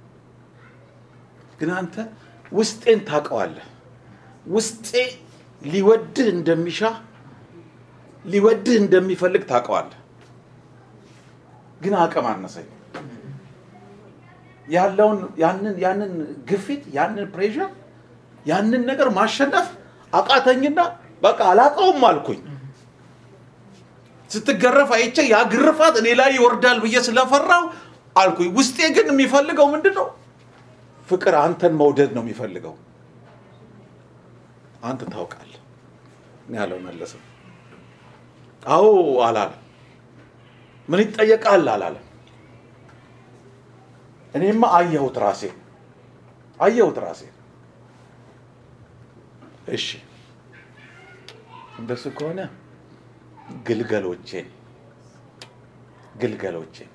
ግን አንተ ውስጤን ታውቀዋለህ። ውስጤ ሊወድህ እንደሚሻ ሊወድህ እንደሚፈልግ ታውቀዋለህ። ግን አቅም አነሰኝ። ያለውን ያንን ያንን ግፊት ያንን ፕሬሽር ያንን ነገር ማሸነፍ አቃተኝና በቃ አላውቀውም አልኩኝ። ስትገረፍ አይቼ ያ ግርፋት እኔ ላይ ይወርዳል ብዬ ስለፈራው አልኩኝ። ውስጤ ግን የሚፈልገው ምንድን ነው? ፍቅር፣ አንተን መውደድ ነው የሚፈልገው። አንተ ታውቃለህ ያለው መለሰ። አዎ አላለም። ምን ይጠየቃል አላለም። እኔማ አየሁት ራሴ አየሁት ራሴ። እሺ እንደሱ ከሆነ ግልገሎቼን ግልገሎቼን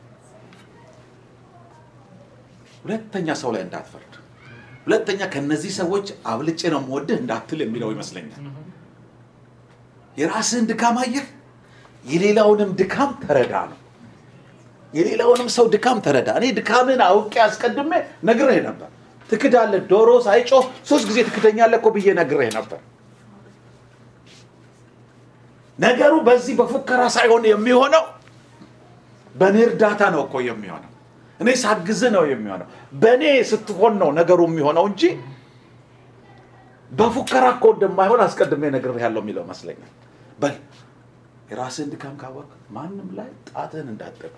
ሁለተኛ ሰው ላይ እንዳትፈርድ፣ ሁለተኛ ከነዚህ ሰዎች አብልጬ ነው የምወድህ እንዳትል የሚለው ይመስለኛል። የራስህን ድካም አየህ፣ የሌላውንም ድካም ተረዳ ነው። የሌላውንም ሰው ድካም ተረዳ። እኔ ድካምን አውቄ አስቀድሜ ነግሬህ ነበር። ትክዳለህ፣ ዶሮ ሳይጮህ ሶስት ጊዜ ትክደኛለህ እኮ ብዬ ነግሬህ ነበር። ነገሩ በዚህ በፉከራ ሳይሆን የሚሆነው በእኔ እርዳታ ነው እኮ የሚሆነው። እኔ ሳግዝ ነው የሚሆነው። በእኔ ስትሆን ነው ነገሩ የሚሆነው እንጂ በፉከራ እኮ እንደማይሆን አስቀድሜ ነግሬሃለሁ የሚለው መስለኛል። በል የራስህን ድካም ካወቅ ማንም ላይ ጣትህን እንዳትጠቁ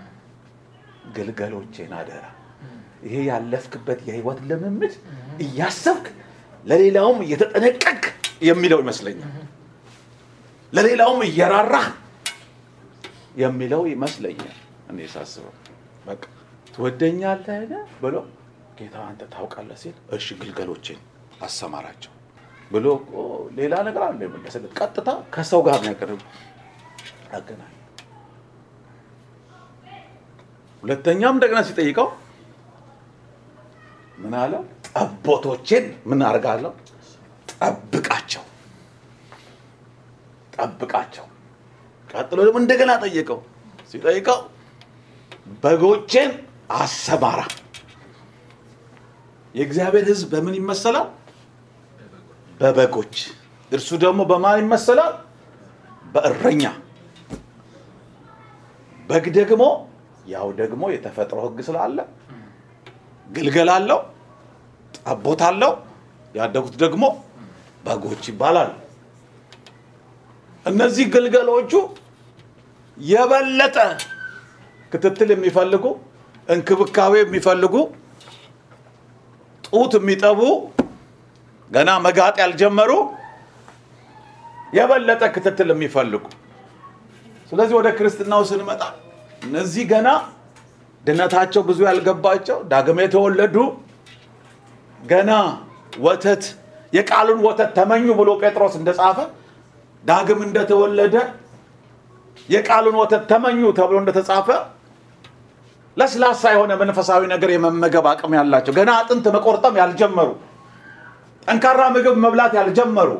ግልገሎቼን አደራ። ይሄ ያለፍክበት የህይወት ልምምድ እያሰብክ ለሌላውም እየተጠነቀቅ የሚለው ይመስለኛል። ለሌላውም እየራራህ የሚለው ይመስለኛል። እኔ ሳስበው በቃ ትወደኛለህ ብሎ ጌታ አንተ ታውቃለህ ሲል እሺ ግልገሎቼን አሰማራቸው ብሎ እኮ ሌላ ነገር አለ የመለሰለት። ቀጥታ ከሰው ጋር ነው ያቀረበው አገናኝ። ሁለተኛም እንደገና ሲጠይቀው ምን አለው? ጠቦቶቼን ምን አድርጋለሁ? ጠብቃቸው ጠብቃቸው። ቀጥሎ ደግሞ እንደገና ጠየቀው። ሲጠይቀው በጎቼን አሰማራ። የእግዚአብሔር ሕዝብ በምን ይመሰላል? በበጎች። እርሱ ደግሞ በማን ይመሰላል? በእረኛ። በግ ደግሞ ያው ደግሞ የተፈጥሮ ሕግ ስላለ ግልገል አለው፣ ጠቦት አለው። ያደጉት ደግሞ በጎች ይባላሉ። እነዚህ ግልገሎቹ የበለጠ ክትትል የሚፈልጉ እንክብካቤ የሚፈልጉ ጡት የሚጠቡ ገና መጋጥ ያልጀመሩ የበለጠ ክትትል የሚፈልጉ ስለዚህ ወደ ክርስትናው ስንመጣ እነዚህ ገና ድነታቸው ብዙ ያልገባቸው ዳግም የተወለዱ ገና ወተት የቃሉን ወተት ተመኙ ብሎ ጴጥሮስ እንደጻፈ ዳግም እንደተወለደ የቃሉን ወተት ተመኙ ተብሎ እንደተጻፈ ለስላሳ የሆነ መንፈሳዊ ነገር የመመገብ አቅም ያላቸው ገና አጥንት መቆርጠም ያልጀመሩ ጠንካራ ምግብ መብላት ያልጀመሩ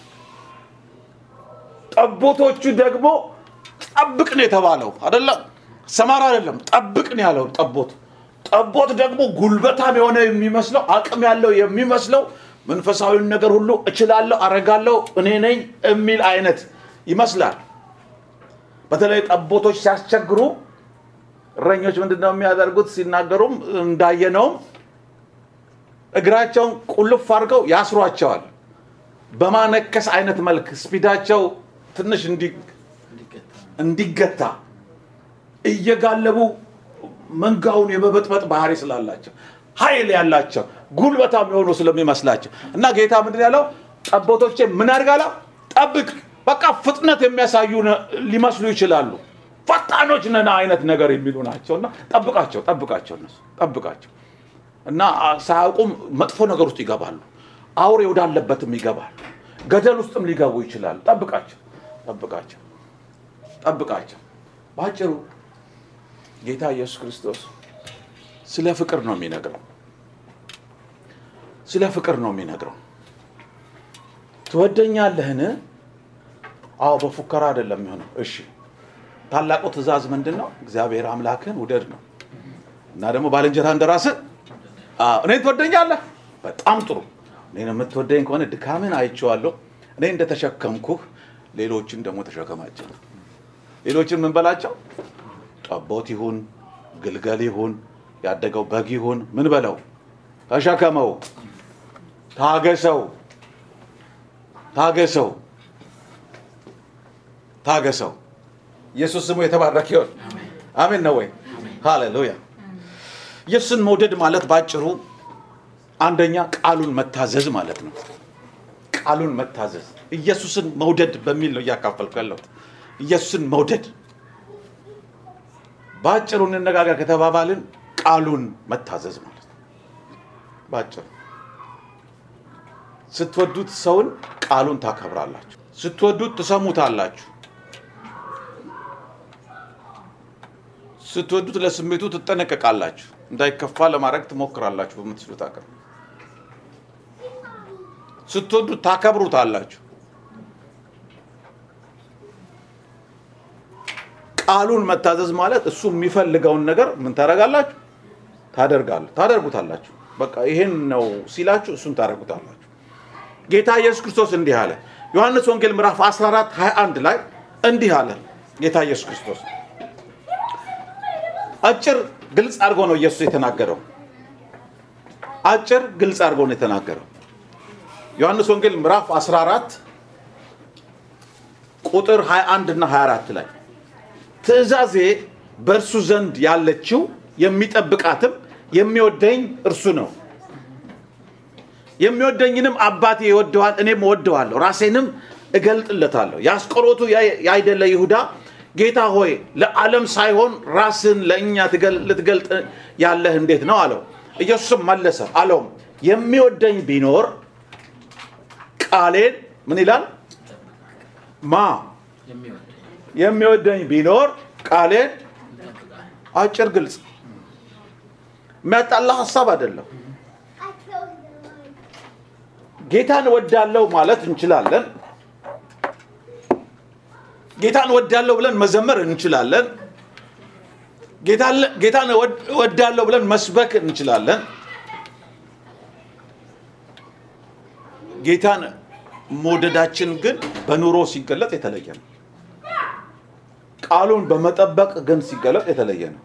ጠቦቶቹ ደግሞ ጠብቅ ነው የተባለው አይደለም ሰማራ አይደለም ጠብቅ ነው ያለው ጠቦት ጠቦት ደግሞ ጉልበታም የሆነ የሚመስለው አቅም ያለው የሚመስለው መንፈሳዊን ነገር ሁሉ እችላለሁ አረጋለሁ እኔ ነኝ የሚል አይነት ይመስላል በተለይ ጠቦቶች ሲያስቸግሩ እረኞች ምንድን ነው የሚያደርጉት ሲናገሩም እንዳየነውም እግራቸውን ቁልፍ አድርገው ያስሯቸዋል በማነከስ አይነት መልክ ስፒዳቸው ትንሽ እንዲገታ እየጋለቡ መንጋውን የመበጥበጥ ባህሪ ስላላቸው ኃይል ያላቸው ጉልበታም የሆኑ ስለሚመስላቸው እና ጌታ ምንድን ያለው ጠቦቶቼ ምን አድርጋላ ጠብቅ በቃ ፍጥነት የሚያሳዩ ሊመስሉ ይችላሉ ፈጣኖች ነን አይነት ነገር የሚሉ ናቸው እና ጠብቃቸው ጠብቃቸው እነሱ ጠብቃቸው እና ሳያውቁም መጥፎ ነገር ውስጥ ይገባሉ አውሬ ወዳለበትም ይገባሉ ገደል ውስጥም ሊገቡ ይችላሉ ጠብቃቸው ጠብቃቸው ጠብቃቸው በአጭሩ ጌታ ኢየሱስ ክርስቶስ ስለ ፍቅር ነው የሚነግረው ስለ ፍቅር ነው የሚነግረው ትወደኛለህን አዎ በፉከራ አይደለም የሚሆነው እሺ ታላቁ ትእዛዝ ምንድን ነው እግዚአብሔር አምላክን ውደድ ነው እና ደግሞ ባልንጀራ እንደራስህ እኔን ትወደኛለህ በጣም ጥሩ እኔን የምትወደኝ ከሆነ ድካምን አይቼዋለሁ እኔ እንደተሸከምኩህ ሌሎችን ደግሞ ተሸከማቸው ሌሎችን ምን በላቸው ጠቦት ይሁን ግልገል ይሁን ያደገው በግ ይሁን ምን በለው ተሸከመው ታገሰው ታገሰው ታገሰው ኢየሱስ ስሙ የተባረከ ይሁን አሜን ነው ወይ ሃሌሉያ ኢየሱስን መውደድ ማለት ባጭሩ አንደኛ ቃሉን መታዘዝ ማለት ነው ቃሉን መታዘዝ ኢየሱስን መውደድ በሚል ነው እያካፈልኩ ያለሁት ኢየሱስን መውደድ በአጭሩ እንነጋገር ከተባባልን ቃሉን መታዘዝ ማለት ነው በአጭሩ ስትወዱት ሰውን ቃሉን ታከብራላችሁ ስትወዱት ትሰሙታላችሁ ስትወዱት ለስሜቱ ትጠነቀቃላችሁ እንዳይከፋ ለማድረግ ትሞክራላችሁ በምትችሉት አቅም ስትወዱት ታከብሩታላችሁ ቃሉን መታዘዝ ማለት እሱ የሚፈልገውን ነገር ምን ታደርጋላችሁ? ታደርጋለ ታደርጉታላችሁ። በቃ ይሄን ነው ሲላችሁ እሱን ታደርጉታላችሁ። ጌታ ኢየሱስ ክርስቶስ እንዲህ አለ። ዮሐንስ ወንጌል ምዕራፍ 14 21 ላይ እንዲህ አለ ጌታ ኢየሱስ ክርስቶስ። አጭር ግልጽ አድርጎ ነው ኢየሱስ የተናገረው። አጭር ግልጽ አድርጎ ነው የተናገረው። ዮሐንስ ወንጌል ምዕራፍ 14 ቁጥር 21 እና 24 ላይ ትእዛዜ በእርሱ ዘንድ ያለችው የሚጠብቃትም የሚወደኝ እርሱ ነው። የሚወደኝንም አባቴ ይወደዋል፣ እኔም እወደዋለሁ፣ ራሴንም እገልጥለታለሁ። የአስቆሮቱ ያይደለ ይሁዳ ጌታ ሆይ ለዓለም ሳይሆን ራስን ለእኛ ልትገልጥ ያለህ እንዴት ነው አለው። ኢየሱስም መለሰ አለውም የሚወደኝ ቢኖር ቃሌን ምን ይላል ማ የሚወደኝ ቢኖር ቃሌን አጭር ግልጽ የሚያጣላ ሀሳብ አይደለም ጌታን ወዳለው ማለት እንችላለን ጌታን ወዳለው ብለን መዘመር እንችላለን ጌታን ወዳለው ብለን መስበክ እንችላለን ጌታን መውደዳችን ግን በኑሮ ሲገለጥ የተለየ ነው ቃሉን በመጠበቅ ግን ሲገለጥ የተለየ ነው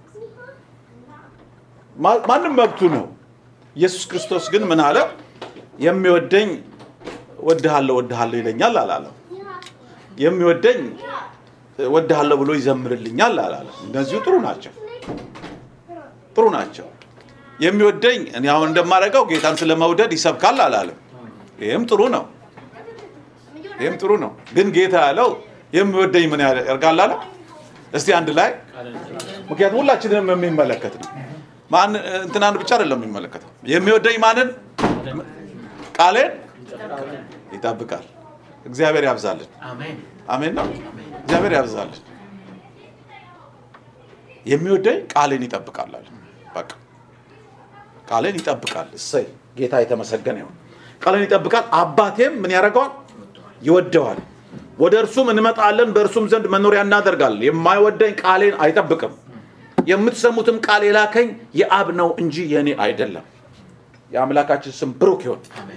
ማንም መብቱ ነው ኢየሱስ ክርስቶስ ግን ምን አለ የሚወደኝ ወድሃለሁ ወድሃለሁ ይለኛል አላለም የሚወደኝ ወድሃለሁ ብሎ ይዘምርልኛል አላለም እነዚሁ ጥሩ ናቸው ጥሩ ናቸው የሚወደኝ እኔ አሁን እንደማደርገው ጌታን ስለመውደድ ይሰብካል አላለም ይህም ጥሩ ነው ይህም ጥሩ ነው ግን ጌታ ያለው የሚወደኝ ምን ያደርጋል አለ እስቲ አንድ ላይ ምክንያቱም ሁላችንም የሚመለከት ነው ማን እንትናን ብቻ አይደለም የሚመለከተው የሚወደኝ ማንን ቃሌን ይጠብቃል እግዚአብሔር ያብዛልን አሜን ነው እግዚአብሔር ያብዛልን የሚወደኝ ቃሌን ይጠብቃል አለ በቃ ቃሌን ይጠብቃል እሰይ ጌታ የተመሰገነ ይሁን ቃልን ይጠብቃል አባቴም ምን ያደርገዋል ይወደዋል ወደ እርሱም እንመጣለን በእርሱም ዘንድ መኖሪያ እናደርጋለን የማይወደኝ ቃሌን አይጠብቅም የምትሰሙትም ቃል የላከኝ የአብ ነው እንጂ የእኔ አይደለም የአምላካችን ስም ብሩክ ይሆን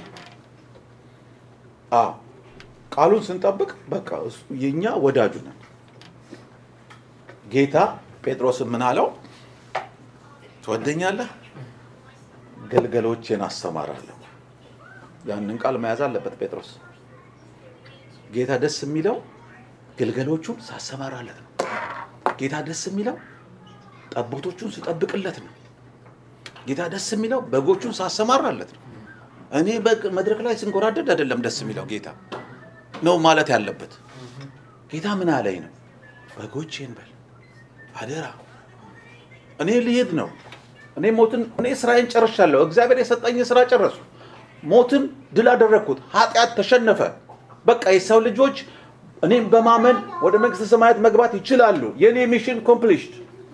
አዎ ቃሉን ስንጠብቅ በቃ የኛ ወዳጁ ነን ጌታ ጴጥሮስን ምን አለው ትወደኛለህ ገልገሎቼን አሰማራለሁ ያንን ቃል መያዝ አለበት ጴጥሮስ ጌታ ደስ የሚለው ግልገሎቹን ሳሰማራለት ነው ጌታ ደስ የሚለው ጠቦቶቹን ስጠብቅለት ነው ጌታ ደስ የሚለው በጎቹን ሳሰማራለት ነው እኔ መድረክ ላይ ስንጎራደድ አይደለም ደስ የሚለው ጌታ ነው ማለት ያለበት ጌታ ምን አለኝ ነው በጎቼን በል አደራ እኔ ልሄድ ነው እኔ ሞትን እኔ ስራዬን ጨርሻለሁ እግዚአብሔር የሰጠኝ ስራ ጨረሱ ሞትን ድል አደረግኩት ኃጢአት ተሸነፈ በቃ የሰው ልጆች እኔም በማመን ወደ መንግስተ ሰማያት መግባት ይችላሉ የእኔ ሚሽን ኮምፕሊሽድ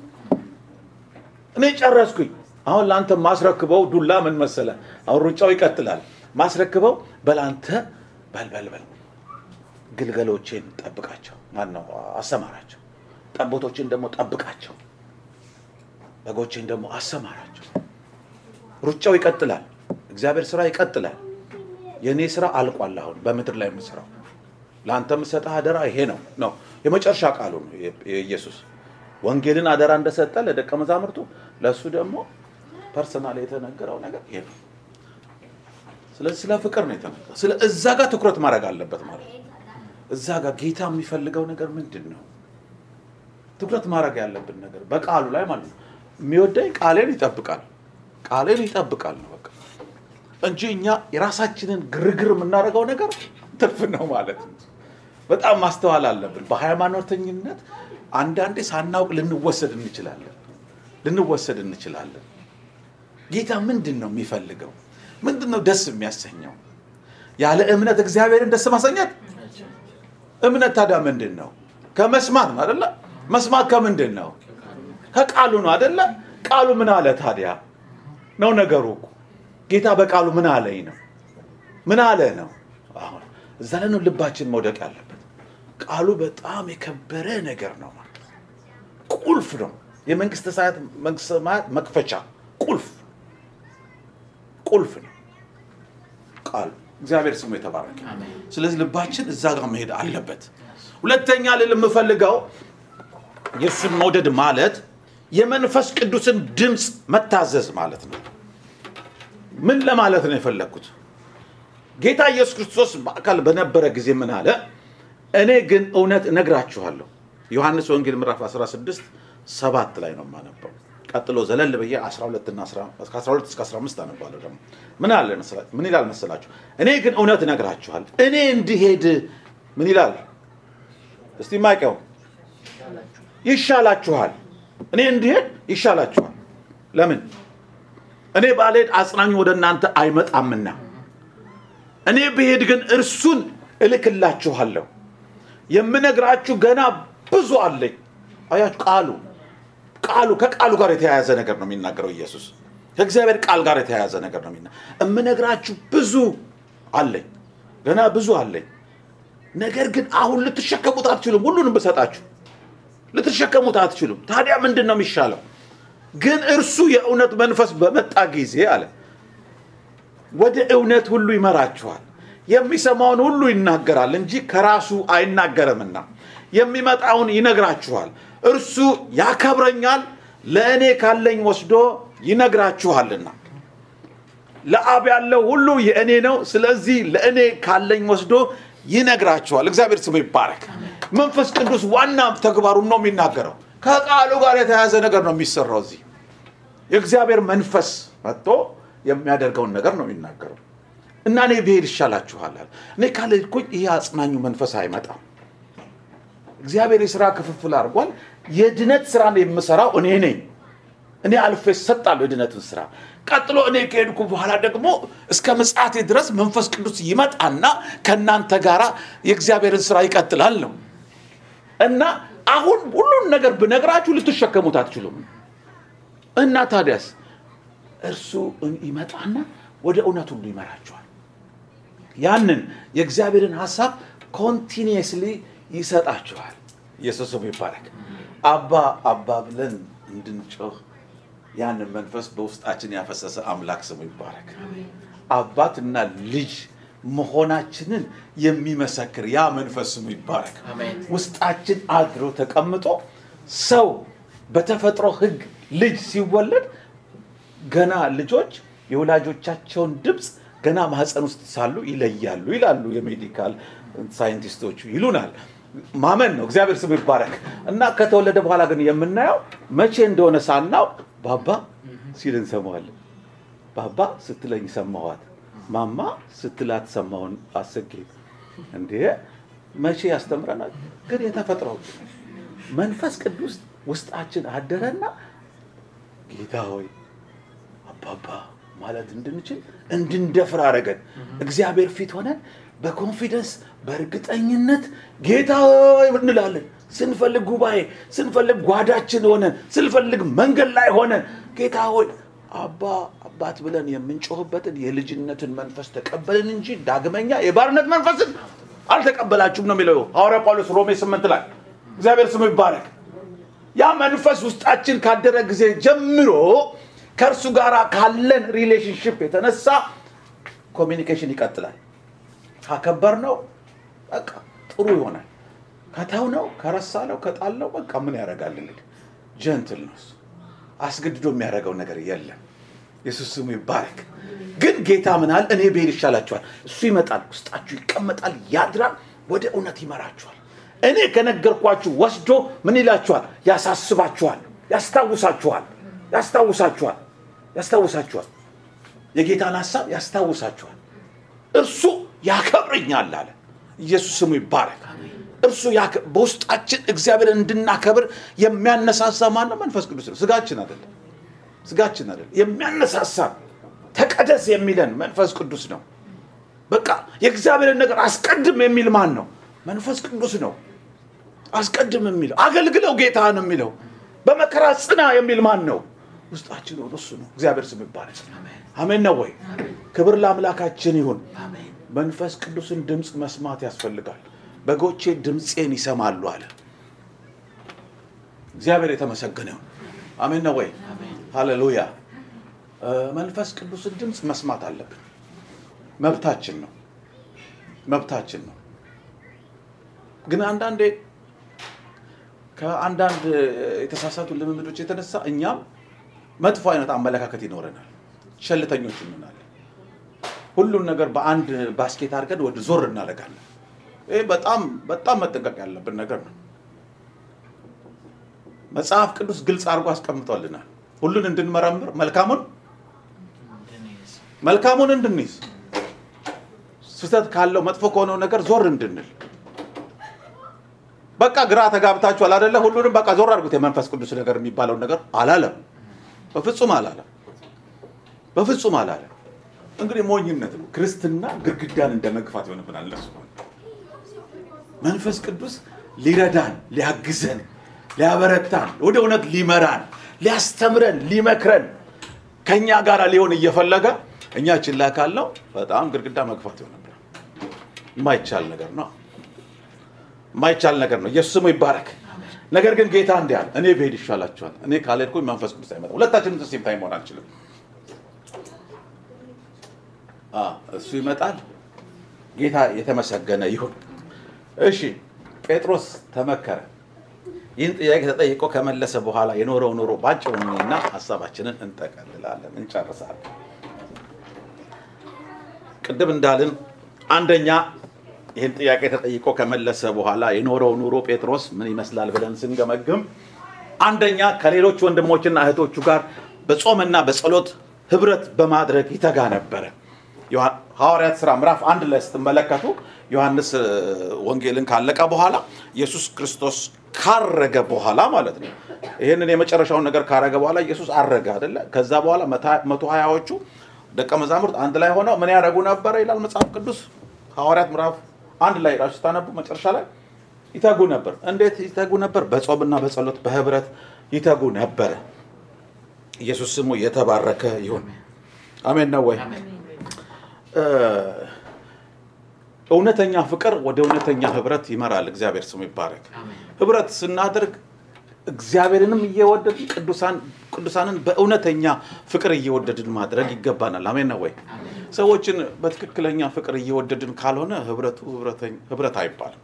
እኔ ጨረስኩኝ አሁን ለአንተ ማስረክበው ዱላ ምን መሰለ አሁን ሩጫው ይቀጥላል ማስረክበው በላንተ በልበልበል ግልገሎቼን ጠብቃቸው ማነው አሰማራቸው ጠቦቶችን ደግሞ ጠብቃቸው በጎችን ደግሞ አሰማራቸው ሩጫው ይቀጥላል እግዚአብሔር ስራ ይቀጥላል የእኔ ስራ አልቋል አሁን በምድር ላይ የምስራው ለአንተ የምሰጠህ አደራ ይሄ ነው ነው የመጨረሻ ቃሉ ነው የኢየሱስ ወንጌልን አደራ እንደሰጠ ለደቀ መዛሙርቱ ለእሱ ደግሞ ፐርሰናል የተነገረው ነገር ይሄ ነው ስለዚህ ስለ ፍቅር ነው የተነገረው ስለ እዛ ጋር ትኩረት ማድረግ አለበት ማለት ነው እዛ ጋር ጌታ የሚፈልገው ነገር ምንድን ነው ትኩረት ማድረግ ያለብን ነገር በቃሉ ላይ ማለት ነው የሚወደኝ ቃሌን ይጠብቃል ቃሌን ይጠብቃል ነው በቃ እንጂ እኛ የራሳችንን ግርግር የምናደርገው ነገር ትርፍ ነው ማለት ነው በጣም ማስተዋል አለብን በሃይማኖተኝነት አንዳንዴ ሳናውቅ ልንወሰድ እንችላለን ልንወሰድ እንችላለን ጌታ ምንድን ነው የሚፈልገው ምንድን ነው ደስ የሚያሰኘው ያለ እምነት እግዚአብሔርን ደስ ማሰኘት እምነት ታዲያ ምንድን ነው ከመስማት ነው አደለ መስማት ከምንድን ነው ከቃሉ ነው አደለ ቃሉ ምን አለ ታዲያ ነው ነገሩ እኮ ጌታ በቃሉ ምን አለኝ ነው ምን አለ ነው አሁን እዛ ላይ ነው ልባችን መውደቅ ያለበት ቃሉ በጣም የከበረ ነገር ነው ማለት ቁልፍ ነው። የመንግስተ ሰማያት መንግስተ ሰማያት መክፈቻ ቁልፍ ቁልፍ ነው ቃሉ። እግዚአብሔር ስሙ የተባረከ። ስለዚህ ልባችን እዛ ጋር መሄድ አለበት። ሁለተኛ ልል የምፈልገው የእሱን መውደድ ማለት የመንፈስ ቅዱስን ድምፅ መታዘዝ ማለት ነው። ምን ለማለት ነው የፈለግኩት? ጌታ ኢየሱስ ክርስቶስ በአካል በነበረ ጊዜ ምን አለ? እኔ ግን እውነት እነግራችኋለሁ። ዮሐንስ ወንጌል ምዕራፍ 16 ሰባት ላይ ነው የማነበው። ቀጥሎ ዘለል ብዬ 12 እና 12 እስከ 15 አነባለሁ። ደግሞ ምን አለ መሰላችሁ? ምን ይላል መሰላችሁ? እኔ ግን እውነት እነግራችኋለሁ። እኔ እንዲሄድ ምን ይላል? እስቲ ማቀው ይሻላችኋል። እኔ እንዲሄድ ይሻላችኋል። ለምን? እኔ ባልሄድ አጽናኙ ወደ እናንተ አይመጣምና፣ እኔ ብሄድ ግን እርሱን እልክላችኋለሁ። የምነግራችሁ ገና ብዙ አለኝ። አያችሁ ቃሉ ቃሉ ከቃሉ ጋር የተያያዘ ነገር ነው የሚናገረው ኢየሱስ። ከእግዚአብሔር ቃል ጋር የተያያዘ ነገር ነው የሚና የምነግራችሁ ብዙ አለኝ፣ ገና ብዙ አለኝ። ነገር ግን አሁን ልትሸከሙት አትችሉም። ሁሉንም ብሰጣችሁ ልትሸከሙት አትችሉም። ታዲያ ምንድን ነው የሚሻለው? ግን እርሱ የእውነት መንፈስ በመጣ ጊዜ አለ ወደ እውነት ሁሉ ይመራችኋል። የሚሰማውን ሁሉ ይናገራል እንጂ ከራሱ አይናገርምና የሚመጣውን ይነግራችኋል። እርሱ ያከብረኛል፣ ለእኔ ካለኝ ወስዶ ይነግራችኋልና። ለአብ ያለው ሁሉ የእኔ ነው። ስለዚህ ለእኔ ካለኝ ወስዶ ይነግራችኋል። እግዚአብሔር ስሙ ይባረክ። መንፈስ ቅዱስ ዋና ተግባሩን ነው የሚናገረው። ከቃሉ ጋር የተያያዘ ነገር ነው የሚሰራው። እዚህ የእግዚአብሔር መንፈስ መጥቶ የሚያደርገውን ነገር ነው የሚናገረው እና እኔ ብሄድ ይሻላችኋል አለ። እኔ ካልሄድኩኝ ይሄ አጽናኙ መንፈስ አይመጣም። እግዚአብሔር የስራ ክፍፍል አድርጓል። የድነት ስራን የምሰራው እኔ ነኝ። እኔ አልፌ እሰጣለሁ የድነትን ስራ። ቀጥሎ እኔ ከሄድኩ በኋላ ደግሞ እስከ ምጽአቴ ድረስ መንፈስ ቅዱስ ይመጣና ከእናንተ ጋር የእግዚአብሔርን ስራ ይቀጥላል ነው እና አሁን ሁሉን ነገር ብነግራችሁ ልትሸከሙት አትችሉም። እና ታዲያስ እርሱ ይመጣና ወደ እውነት ሁሉ ይመራችኋል። ያንን የእግዚአብሔርን ሀሳብ ኮንቲኒየስሊ ይሰጣችኋል። ኢየሱስ ስሙ ይባረክ። አባ አባ ብለን እንድንጮህ ያንን መንፈስ በውስጣችን ያፈሰሰ አምላክ ስሙ ይባረክ። አባትና ልጅ መሆናችንን የሚመሰክር ያ መንፈስ ስሙ ይባረክ። ውስጣችን አድሮ ተቀምጦ ሰው በተፈጥሮ ሕግ ልጅ ሲወለድ ገና ልጆች የወላጆቻቸውን ድምፅ ገና ማህፀን ውስጥ ሳሉ ይለያሉ ይላሉ የሜዲካል ሳይንቲስቶቹ ይሉናል። ማመን ነው። እግዚአብሔር ስሙ ይባረክ እና ከተወለደ በኋላ ግን የምናየው መቼ እንደሆነ ሳናውቅ ባባ ሲል እንሰማዋለን። ባባ ስትለኝ ሰማኋት፣ ማማ ስትላት ሰማውን። አሰጌ እንዴ መቼ ያስተምረናል? ግን የተፈጥሮ መንፈስ ቅዱስ ውስጣችን አደረና ጌታ ሆይ አባባ ማለት እንድንችል እንድንደፍር አደረገን። እግዚአብሔር ፊት ሆነን በኮንፊደንስ በእርግጠኝነት ጌታ ሆይ እንላለን። ስንፈልግ ጉባኤ፣ ስንፈልግ ጓዳችን ሆነን፣ ስንፈልግ መንገድ ላይ ሆነን ጌታ ሆይ አባ አባት ብለን የምንጮህበትን የልጅነትን መንፈስ ተቀበልን እንጂ ዳግመኛ የባርነት መንፈስን አልተቀበላችሁም ነው የሚለው ሐዋርያ ጳውሎስ ሮሜ ስምንት ላይ እግዚአብሔር ስሙ ይባረክ። ያ መንፈስ ውስጣችን ካደረ ጊዜ ጀምሮ ከእርሱ ጋር ካለን ሪሌሽንሽፕ የተነሳ ኮሚኒኬሽን ይቀጥላል። ካከበር ነው በቃ ጥሩ ይሆናል። ከተው ነው ከረሳ ነው ከጣል ነው በቃ ምን ያደርጋል እንግዲህ ጀንትል ነው እሱ። አስገድዶ የሚያደርገው ነገር የለም። የሱስ ስሙ ይባረክ። ግን ጌታ ምናል እኔ ብሄድ ይሻላችኋል። እሱ ይመጣል፣ ውስጣችሁ ይቀመጣል፣ ያድራል፣ ወደ እውነት ይመራችኋል። እኔ ከነገርኳችሁ ወስዶ ምን ይላችኋል? ያሳስባችኋል፣ ያስታውሳችኋል፣ ያስታውሳችኋል፣ ያስታውሳችኋል። የጌታን ሀሳብ ያስታውሳችኋል። እርሱ ያከብረኛል አለ። ኢየሱስ ስሙ ይባረክ። እርሱ ያከ- በውስጣችን እግዚአብሔርን እንድናከብር የሚያነሳሳ ማን ነው? መንፈስ ቅዱስ ነው። ስጋችን አይደለም። ስጋችን አይደለም። የሚያነሳሳ ተቀደስ የሚለን መንፈስ ቅዱስ ነው። በቃ የእግዚአብሔርን ነገር አስቀድም የሚል ማን ነው? መንፈስ ቅዱስ ነው። አስቀድም የሚለው አገልግለው ጌታን የሚለው በመከራ ጽና የሚል ማን ነው? ውስጣችን ሆኖ እሱ ነው። እግዚአብሔር ስም ይባላል። አሜን ነው ወይ? ክብር ለአምላካችን ይሁን። መንፈስ ቅዱስን ድምፅ መስማት ያስፈልጋል። በጎቼ ድምፄን ይሰማሉ አለ። እግዚአብሔር የተመሰገነ ይሁን። አሜን ነው ወይ? ሃሌሉያ። መንፈስ ቅዱስን ድምፅ መስማት አለብን። መብታችን ነው፣ መብታችን ነው። ግን አንዳንዴ ከአንዳንድ የተሳሳቱ ልምምዶች የተነሳ እኛም መጥፎ አይነት አመለካከት ይኖረናል። ሸልተኞች እንሆናለን። ሁሉን ነገር በአንድ ባስኬት አድርገን ወደ ዞር እናደርጋለን። ይህ በጣም በጣም መጠንቀቅ ያለብን ነገር ነው። መጽሐፍ ቅዱስ ግልጽ አድርጎ አስቀምጦልናል። ሁሉን እንድንመረምር መልካሙን መልካሙን እንድንይዝ ስህተት ካለው መጥፎ ከሆነው ነገር ዞር እንድንል በቃ ግራ ተጋብታችኋል አደለ? ሁሉንም በቃ ዞር አድርጉት። የመንፈስ ቅዱስ ነገር የሚባለውን ነገር አላለም። በፍጹም አላለም። በፍጹም አላለም። እንግዲህ ሞኝነት ነው። ክርስትና ግድግዳን እንደ መግፋት ይሆንብናል። እነሱ መንፈስ ቅዱስ ሊረዳን፣ ሊያግዘን፣ ሊያበረታን፣ ወደ እውነት ሊመራን፣ ሊያስተምረን፣ ሊመክረን ከእኛ ጋር ሊሆን እየፈለገ እኛ ችላ ካለው በጣም ግድግዳ መግፋት ይሆንብናል። የማይቻል ነገር ነው። የማይቻል ነገር ነው። ኢየሱስ ስሙ ይባረክ። ነገር ግን ጌታ እንዲህ አለ፣ እኔ ብሄድ ይሻላችኋል። እኔ ካልሄድኩኝ መንፈስ ቅዱስ አይመጣም። ሁለታችንም ሴም ታይም መሆን አንችልም። እሱ ይመጣል። ጌታ የተመሰገነ ይሁን። እሺ፣ ጴጥሮስ ተመከረ። ይህን ጥያቄ ተጠይቆ ከመለሰ በኋላ የኖረው ኑሮ ባጭሩ እና ሀሳባችንን እንጠቀልላለን፣ እንጨርሳለን። ቅድም እንዳልን አንደኛ ይህን ጥያቄ ተጠይቆ ከመለሰ በኋላ የኖረው ኑሮ ጴጥሮስ ምን ይመስላል ብለን ስንገመግም አንደኛ ከሌሎች ወንድሞችና እህቶቹ ጋር በጾምና በጸሎት ህብረት በማድረግ ይተጋ ነበረ። ሐዋርያት ሥራ ምዕራፍ አንድ ላይ ስትመለከቱ ዮሐንስ ወንጌልን ካለቀ በኋላ ኢየሱስ ክርስቶስ ካረገ በኋላ ማለት ነው። ይህንን የመጨረሻውን ነገር ካረገ በኋላ ኢየሱስ አረገ አይደለ? ከዛ በኋላ መቶ ሀያዎቹ ደቀ መዛሙርት አንድ ላይ ሆነው ምን ያደረጉ ነበረ ይላል መጽሐፍ ቅዱስ ሐዋርያት ምዕራፍ አንድ ላይ ራሱ ስታነቡ መጨረሻ ላይ ይተጉ ነበር። እንዴት ይተጉ ነበር? በጾምና በጸሎት በህብረት ይተጉ ነበረ። ኢየሱስ ስሙ የተባረከ ይሁን። አሜን ነው ወይ? እውነተኛ ፍቅር ወደ እውነተኛ ህብረት ይመራል። እግዚአብሔር ስሙ ይባረክ። ህብረት ስናደርግ እግዚአብሔርንም እየወደድን ቅዱሳንን በእውነተኛ ፍቅር እየወደድን ማድረግ ይገባናል። አሜን ነው ወይ? ሰዎችን በትክክለኛ ፍቅር እየወደድን ካልሆነ ህብረቱ ህብረት አይባልም።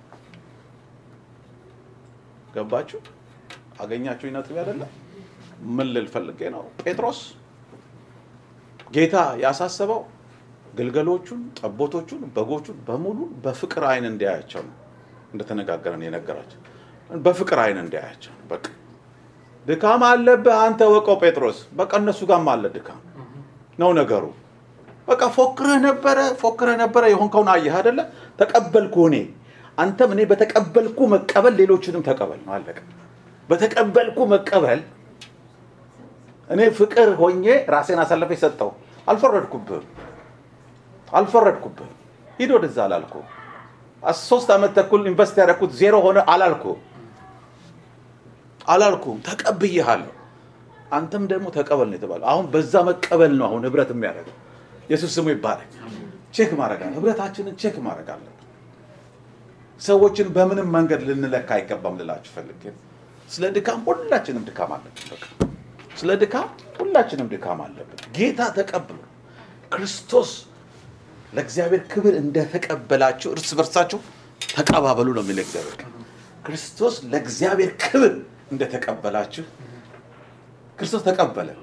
ገባችሁ? አገኛችሁ ነጥብ አይደለም። ምን ልል ፈልጌ ነው? ጴጥሮስ ጌታ ያሳሰበው ግልገሎቹን፣ ጠቦቶቹን፣ በጎቹን በሙሉ በፍቅር አይን እንዲያያቸው ነው። እንደተነጋገረን የነገራቸው በፍቅር አይን እንዲያያቸው በቃ ድካም አለብህ አንተ ወቀው ጴጥሮስ። በቃ እነሱ ጋርም አለ ድካም ነው ነገሩ። በቃ ፎክረህ ነበረ ፎክረህ ነበረ የሆንከውን አየህ አይደለ? ተቀበልኩ እኔ አንተም እኔ በተቀበልኩ መቀበል ሌሎችንም ተቀበል ነው አለቀ። በተቀበልኩ መቀበል እኔ ፍቅር ሆኜ ራሴን አሳልፌ ሰጠው። አልፈረድኩብህም አልፈረድኩብህም። ሂድ ወደዛ አላልኩ። ሶስት ዓመት ተኩል ኢንቨስት ያደረኩት ዜሮ ሆነ አላልኩ አላልኩም። ተቀብዬሃለሁ። አንተም ደግሞ ተቀበል ነው የተባለው። አሁን በዛ መቀበል ነው አሁን ህብረት የሚያደርገው። ኢየሱስ ስሙ ይባረክ። ቼክ ማድረግ አለ ህብረታችንን ቼክ ማድረግ አለብን። ሰዎችን በምንም መንገድ ልንለካ አይገባም ልላችሁ ፈልጌ ስለ ድካም ሁላችንም ድካም አለብን። በቃ ስለ ድካም ሁላችንም ድካም አለብን። ጌታ ተቀብሎ ክርስቶስ ለእግዚአብሔር ክብር እንደተቀበላችሁ እርስ በርሳችሁ ተቀባበሉ ነው የሚለው እግዚአብሔር ቃል። ክርስቶስ ለእግዚአብሔር ክብር እንደተቀበላችሁ ክርስቶስ ተቀበለን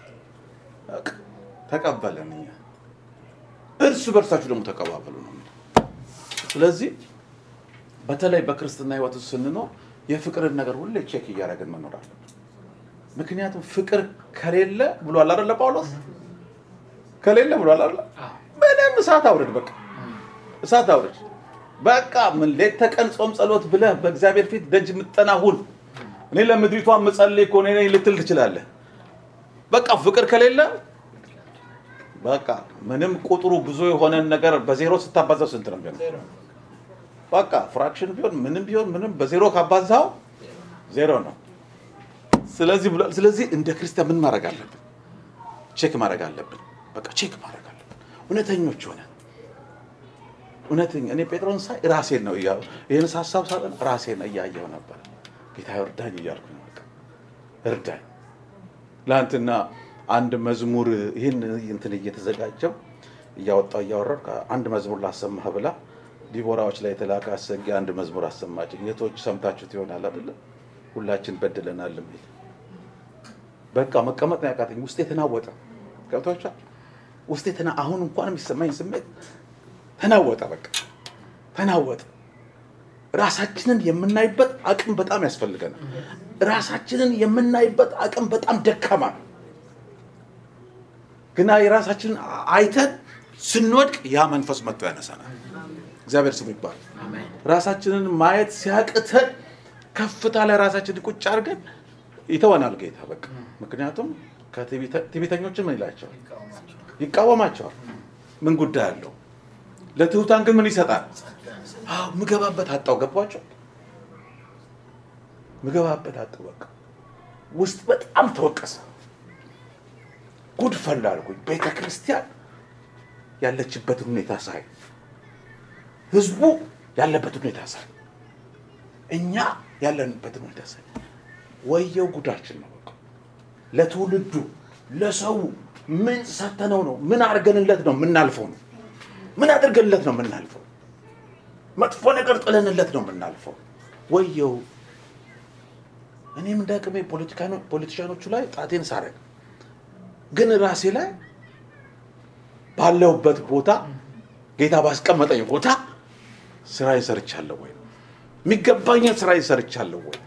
ተቀበለን እኛ እርስ በርሳችሁ ደግሞ ተቀባበሉ ነው የሚለው። ስለዚህ በተለይ በክርስትና ህይወት ውስጥ ስንኖር የፍቅርን ነገር ሁሌ ቼክ እያደረግን መኖር አለብን። ምክንያቱም ፍቅር ከሌለ ብሏል አይደለ ጳውሎስ ከሌለ ብሏል አይደለ ምንም እሳት አውርድ፣ በቃ እሳት አውርድ። በቃ ምን ሌት ተቀን ጾም ጸሎት ብለህ በእግዚአብሔር ፊት ደጅ የምትጠና ሁን። እኔ ለምድሪቷ የምጸልይ እኮ እኔ ነኝ ልትል ትችላለህ። በቃ ፍቅር ከሌለ በቃ ምንም ቁጥሩ ብዙ የሆነን ነገር በዜሮ ስታባዛው ስንት ነው የሚሆነው? በቃ ፍራክሽን ቢሆን ምንም ቢሆን ምንም በዜሮ ካባዛው ዜሮ ነው። ስለዚህ ብሏል። ስለዚህ እንደ ክርስቲያን ምን ማድረግ አለብን? ቼክ ማድረግ አለብን። በቃ ቼክ ማድረግ አለብን። እውነተኞች ሆነ እውነተኛ እኔ ጴጥሮን ሳይ ራሴን ነው እያ ይህን ሀሳብ ሳጠን ራሴን እያየው ነበር። ጌታ ይርዳኝ እያልኩ ነው። በቃ እርዳኝ። ለአንትና አንድ መዝሙር ይህን እንትን እየተዘጋጀው እያወጣው እያወረድኩ አንድ መዝሙር ላሰማህ ብላ ዲቦራዎች ላይ የተላከ አሰጊ አንድ መዝሙር አሰማችኝ። የቶች ሰምታችሁት ይሆናል አይደለ? ሁላችን በድለናል የሚል በቃ መቀመጥ ነው ያቃተኝ። ውስጤ ተናወጠ። ገብቷችኋል? ውስጤ ተና አሁን እንኳን የሚሰማኝ ስሜት ተናወጠ። በቃ ተናወጠ። ራሳችንን የምናይበት አቅም በጣም ያስፈልገናል። ራሳችንን የምናይበት አቅም በጣም ደካማ ነው። ግና የራሳችንን አይተን ስንወድቅ ያ መንፈስ መጥቶ ያነሳናል። እግዚአብሔር ስሙ ይባላል። ራሳችንን ማየት ሲያቅተን ከፍታ ላይ ራሳችንን ቁጭ አድርገን ይተወናል ጌታ በቃ። ምክንያቱም ትዕቢተኞችን ምን ይላቸዋል? ይቃወማቸዋል። ምን ጉዳይ አለው? ለትሑታን ግን ምን ይሰጣል? አዎ ምገባበት አጣው። ገባቸው? ምገባበት አጣው። በቃ ውስጥ በጣም ተወቀሰ። ጉድ ፈላ አልኩኝ። ቤተ ክርስቲያን ያለችበትን ሁኔታ ሳይ፣ ህዝቡ ያለበትን ሁኔታ ሳይ፣ እኛ ያለንበትን ሁኔታ ሳይ ወየው ጉዳችን ነው። በቃ ለትውልዱ ለሰው ምን ሰተነው ነው? ምን አድርገንለት ነው የምናልፈው ነው? ምን አድርገንለት ነው የምናልፈው? መጥፎ ነገር ጥለንለት ነው የምናልፈው። ወየው እኔም እንደ አቅሜ ፖለቲሻኖቹ ላይ ጣቴን ሳረግ ግን ራሴ ላይ ባለሁበት ቦታ ጌታ ባስቀመጠኝ ቦታ ስራ ይሰርቻለሁ ወይ? የሚገባኝን ስራ ይሰርቻለሁ ወይ?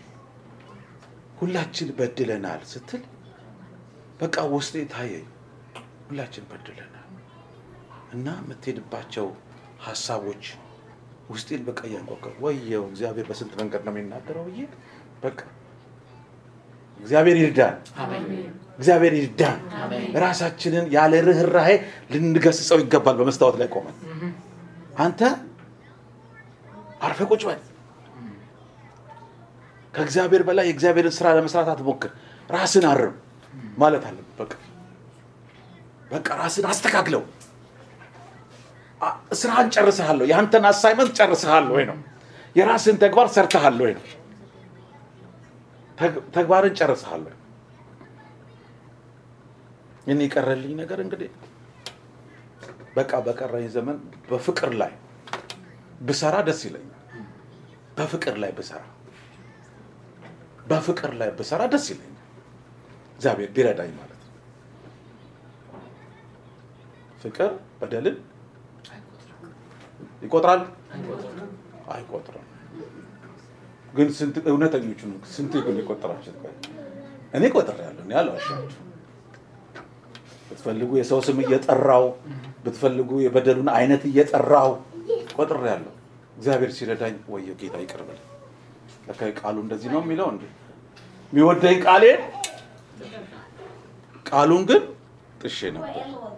ሁላችን በድለናል ስትል በቃ ውስጤ ታየኝ። ሁላችን በድለናል እና የምትሄድባቸው ሀሳቦች ውስጤን በቃ እያንቋቀ ወየው እግዚአብሔር በስንት መንገድ ነው የሚናገረው ብዬ በቃ እግዚአብሔር ይርዳን፣ እግዚአብሔር ይርዳን። ራሳችንን ያለ ርኅራሄ ልንገስጸው ይገባል። በመስታወት ላይ ቆመን አንተ አርፈ ቁጭ በል ከእግዚአብሔር በላይ የእግዚአብሔርን ስራ ለመስራት አትሞክር። ራስን አርም ማለት አለ። በቃ በቃ ራስን አስተካክለው። ስራህን ጨርሰሃለሁ። የአንተን አሳይመንት ጨርሰሃል ወይ ነው። የራስን ተግባር ሰርተሃል ወይ ነው። ተግባርን ጨርሰሃል ወይ? እኔ የቀረልኝ ነገር እንግዲህ በቃ በቀረኝ ዘመን በፍቅር ላይ ብሰራ ደስ ይለኛል። በፍቅር ላይ ብሰራ በፍቅር ላይ ብሰራ ደስ ይለኛል። እግዚአብሔር ቢረዳኝ ማለት ነው። ፍቅር በደልን ይቆጥራል አይቆጥርም። ግን ስንት እውነተኞቹ ስንት ግን የቆጠራችሁ? እኔ ቆጥሬያለሁ። እኔ አልዋሻችሁም። ብትፈልጉ የሰው ስም እየጠራው ብትፈልጉ የበደሉን አይነት እየጠራው ቆጥሬያለሁ። እግዚአብሔር ሲረዳኝ ወየው ጌታ ይቅር በለኝ። ለካ ቃሉ እንደዚህ ነው የሚለው እንዴ የሚወደኝ ቃሌ ቃሉን ግን ጥሼ ነበር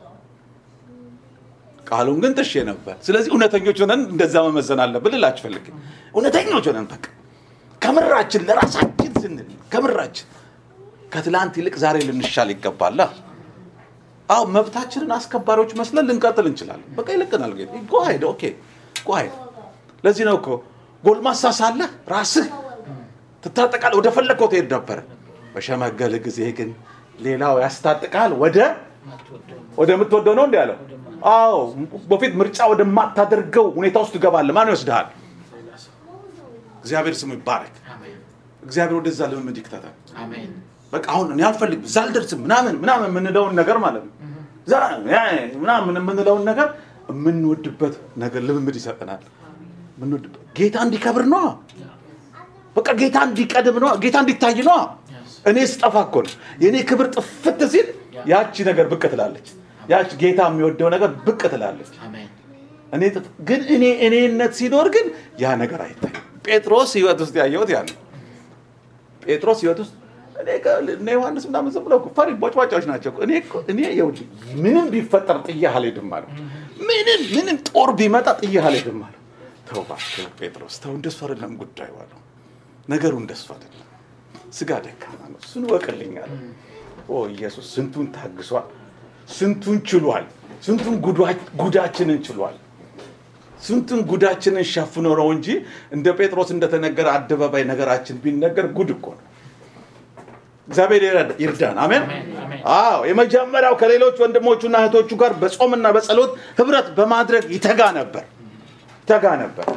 ቃሉን ግን ጥሼ ነበር። ስለዚህ እውነተኞች ሆነን እንደዛ መመዘን አለብን ልላችሁ ፈልጌ እውነተኞች ሆነን በቃ ከምራችን ለራሳችን ስንል ከምራችን ከትላንት ይልቅ ዛሬ ልንሻል ይገባል። አዎ መብታችንን አስከባሪዎች መስለን ልንቀጥል እንችላለን። በቃ ይልቅናል ጌታ ጎሄድ ኦኬ ጎሄድ። ለዚህ ነው እኮ ጎልማሳ ሳለህ ራስህ ትታጠቃለህ፣ ወደ ፈለግከው ትሄድ ነበረ። በሸመገልህ ጊዜ ግን ሌላው ያስታጥቃል፣ ወደ ወደምትወደው ነው እንዲ ያለው። አዎ በፊት ምርጫ ወደማታደርገው ሁኔታ ውስጥ ትገባለህ። ማን ይወስድሃል? እግዚአብሔር ስሙ ይባረክ። እግዚአብሔር ወደዛ ልምምድ ይክተታል። በቃ አሁን እኔ አልፈልግም እዛ አልደርስም ምናምን ምናምን የምንለውን ነገር ማለት ነው ምናምን የምንለውን ነገር የምንወድበት ነገር ልምምድ ይሰጠናል። የምንወድበት ጌታ እንዲከብር ነዋ። በቃ ጌታ እንዲቀድም ነዋ። ጌታ እንዲታይ ነዋ። እኔ ስጠፋ እኮ ነው የእኔ ክብር ጥፍት ሲል ያቺ ነገር ብቅ ትላለች። ያቺ ጌታ የሚወደው ነገር ብቅ ትላለች። እኔ ግን እኔ እኔነት ሲኖር ግን ያ ነገር አይታይም። ጴጥሮስ ህይወት ውስጥ ያየሁት ያ ነው። ጴጥሮስ ህይወት ውስጥ እነ ዮሐንስ ምናምን ዝም ብለው ፈሪ ቦጭቧጫዎች ናቸው። እኔ እኔ ይኸውልህ ምንም ቢፈጠር ጥዬህ አልሄድም አለው። ምንም ምንም ጦር ቢመጣ ጥዬህ አልሄድም አለው። ተው እባክህ ጴጥሮስ ተው፣ እንደሱ አይደለም ጉዳዩ አለው። ነገሩ እንደሱ አይደለም። ስጋ ደካማ ነው፣ እሱን እወቅልኝ አለው። ኦ ኢየሱስ ስንቱን ታግሷል፣ ስንቱን ችሏል፣ ስንቱን ጉዳችንን ችሏል። ስንቱን ጉዳችንን ሸፍኖ ነው እንጂ እንደ ጴጥሮስ እንደተነገረ አደባባይ ነገራችን ቢነገር ጉድ እኮ ነው። እግዚአብሔር ይረዳ- ይርዳን። አሜን። አሜን፣ አሜን። አዎ የመጀመሪያው ከሌሎች ወንድሞቹና እህቶቹ ጋር በጾምና በጸሎት ህብረት በማድረግ ይተጋ ነበር ይተጋ ነበር።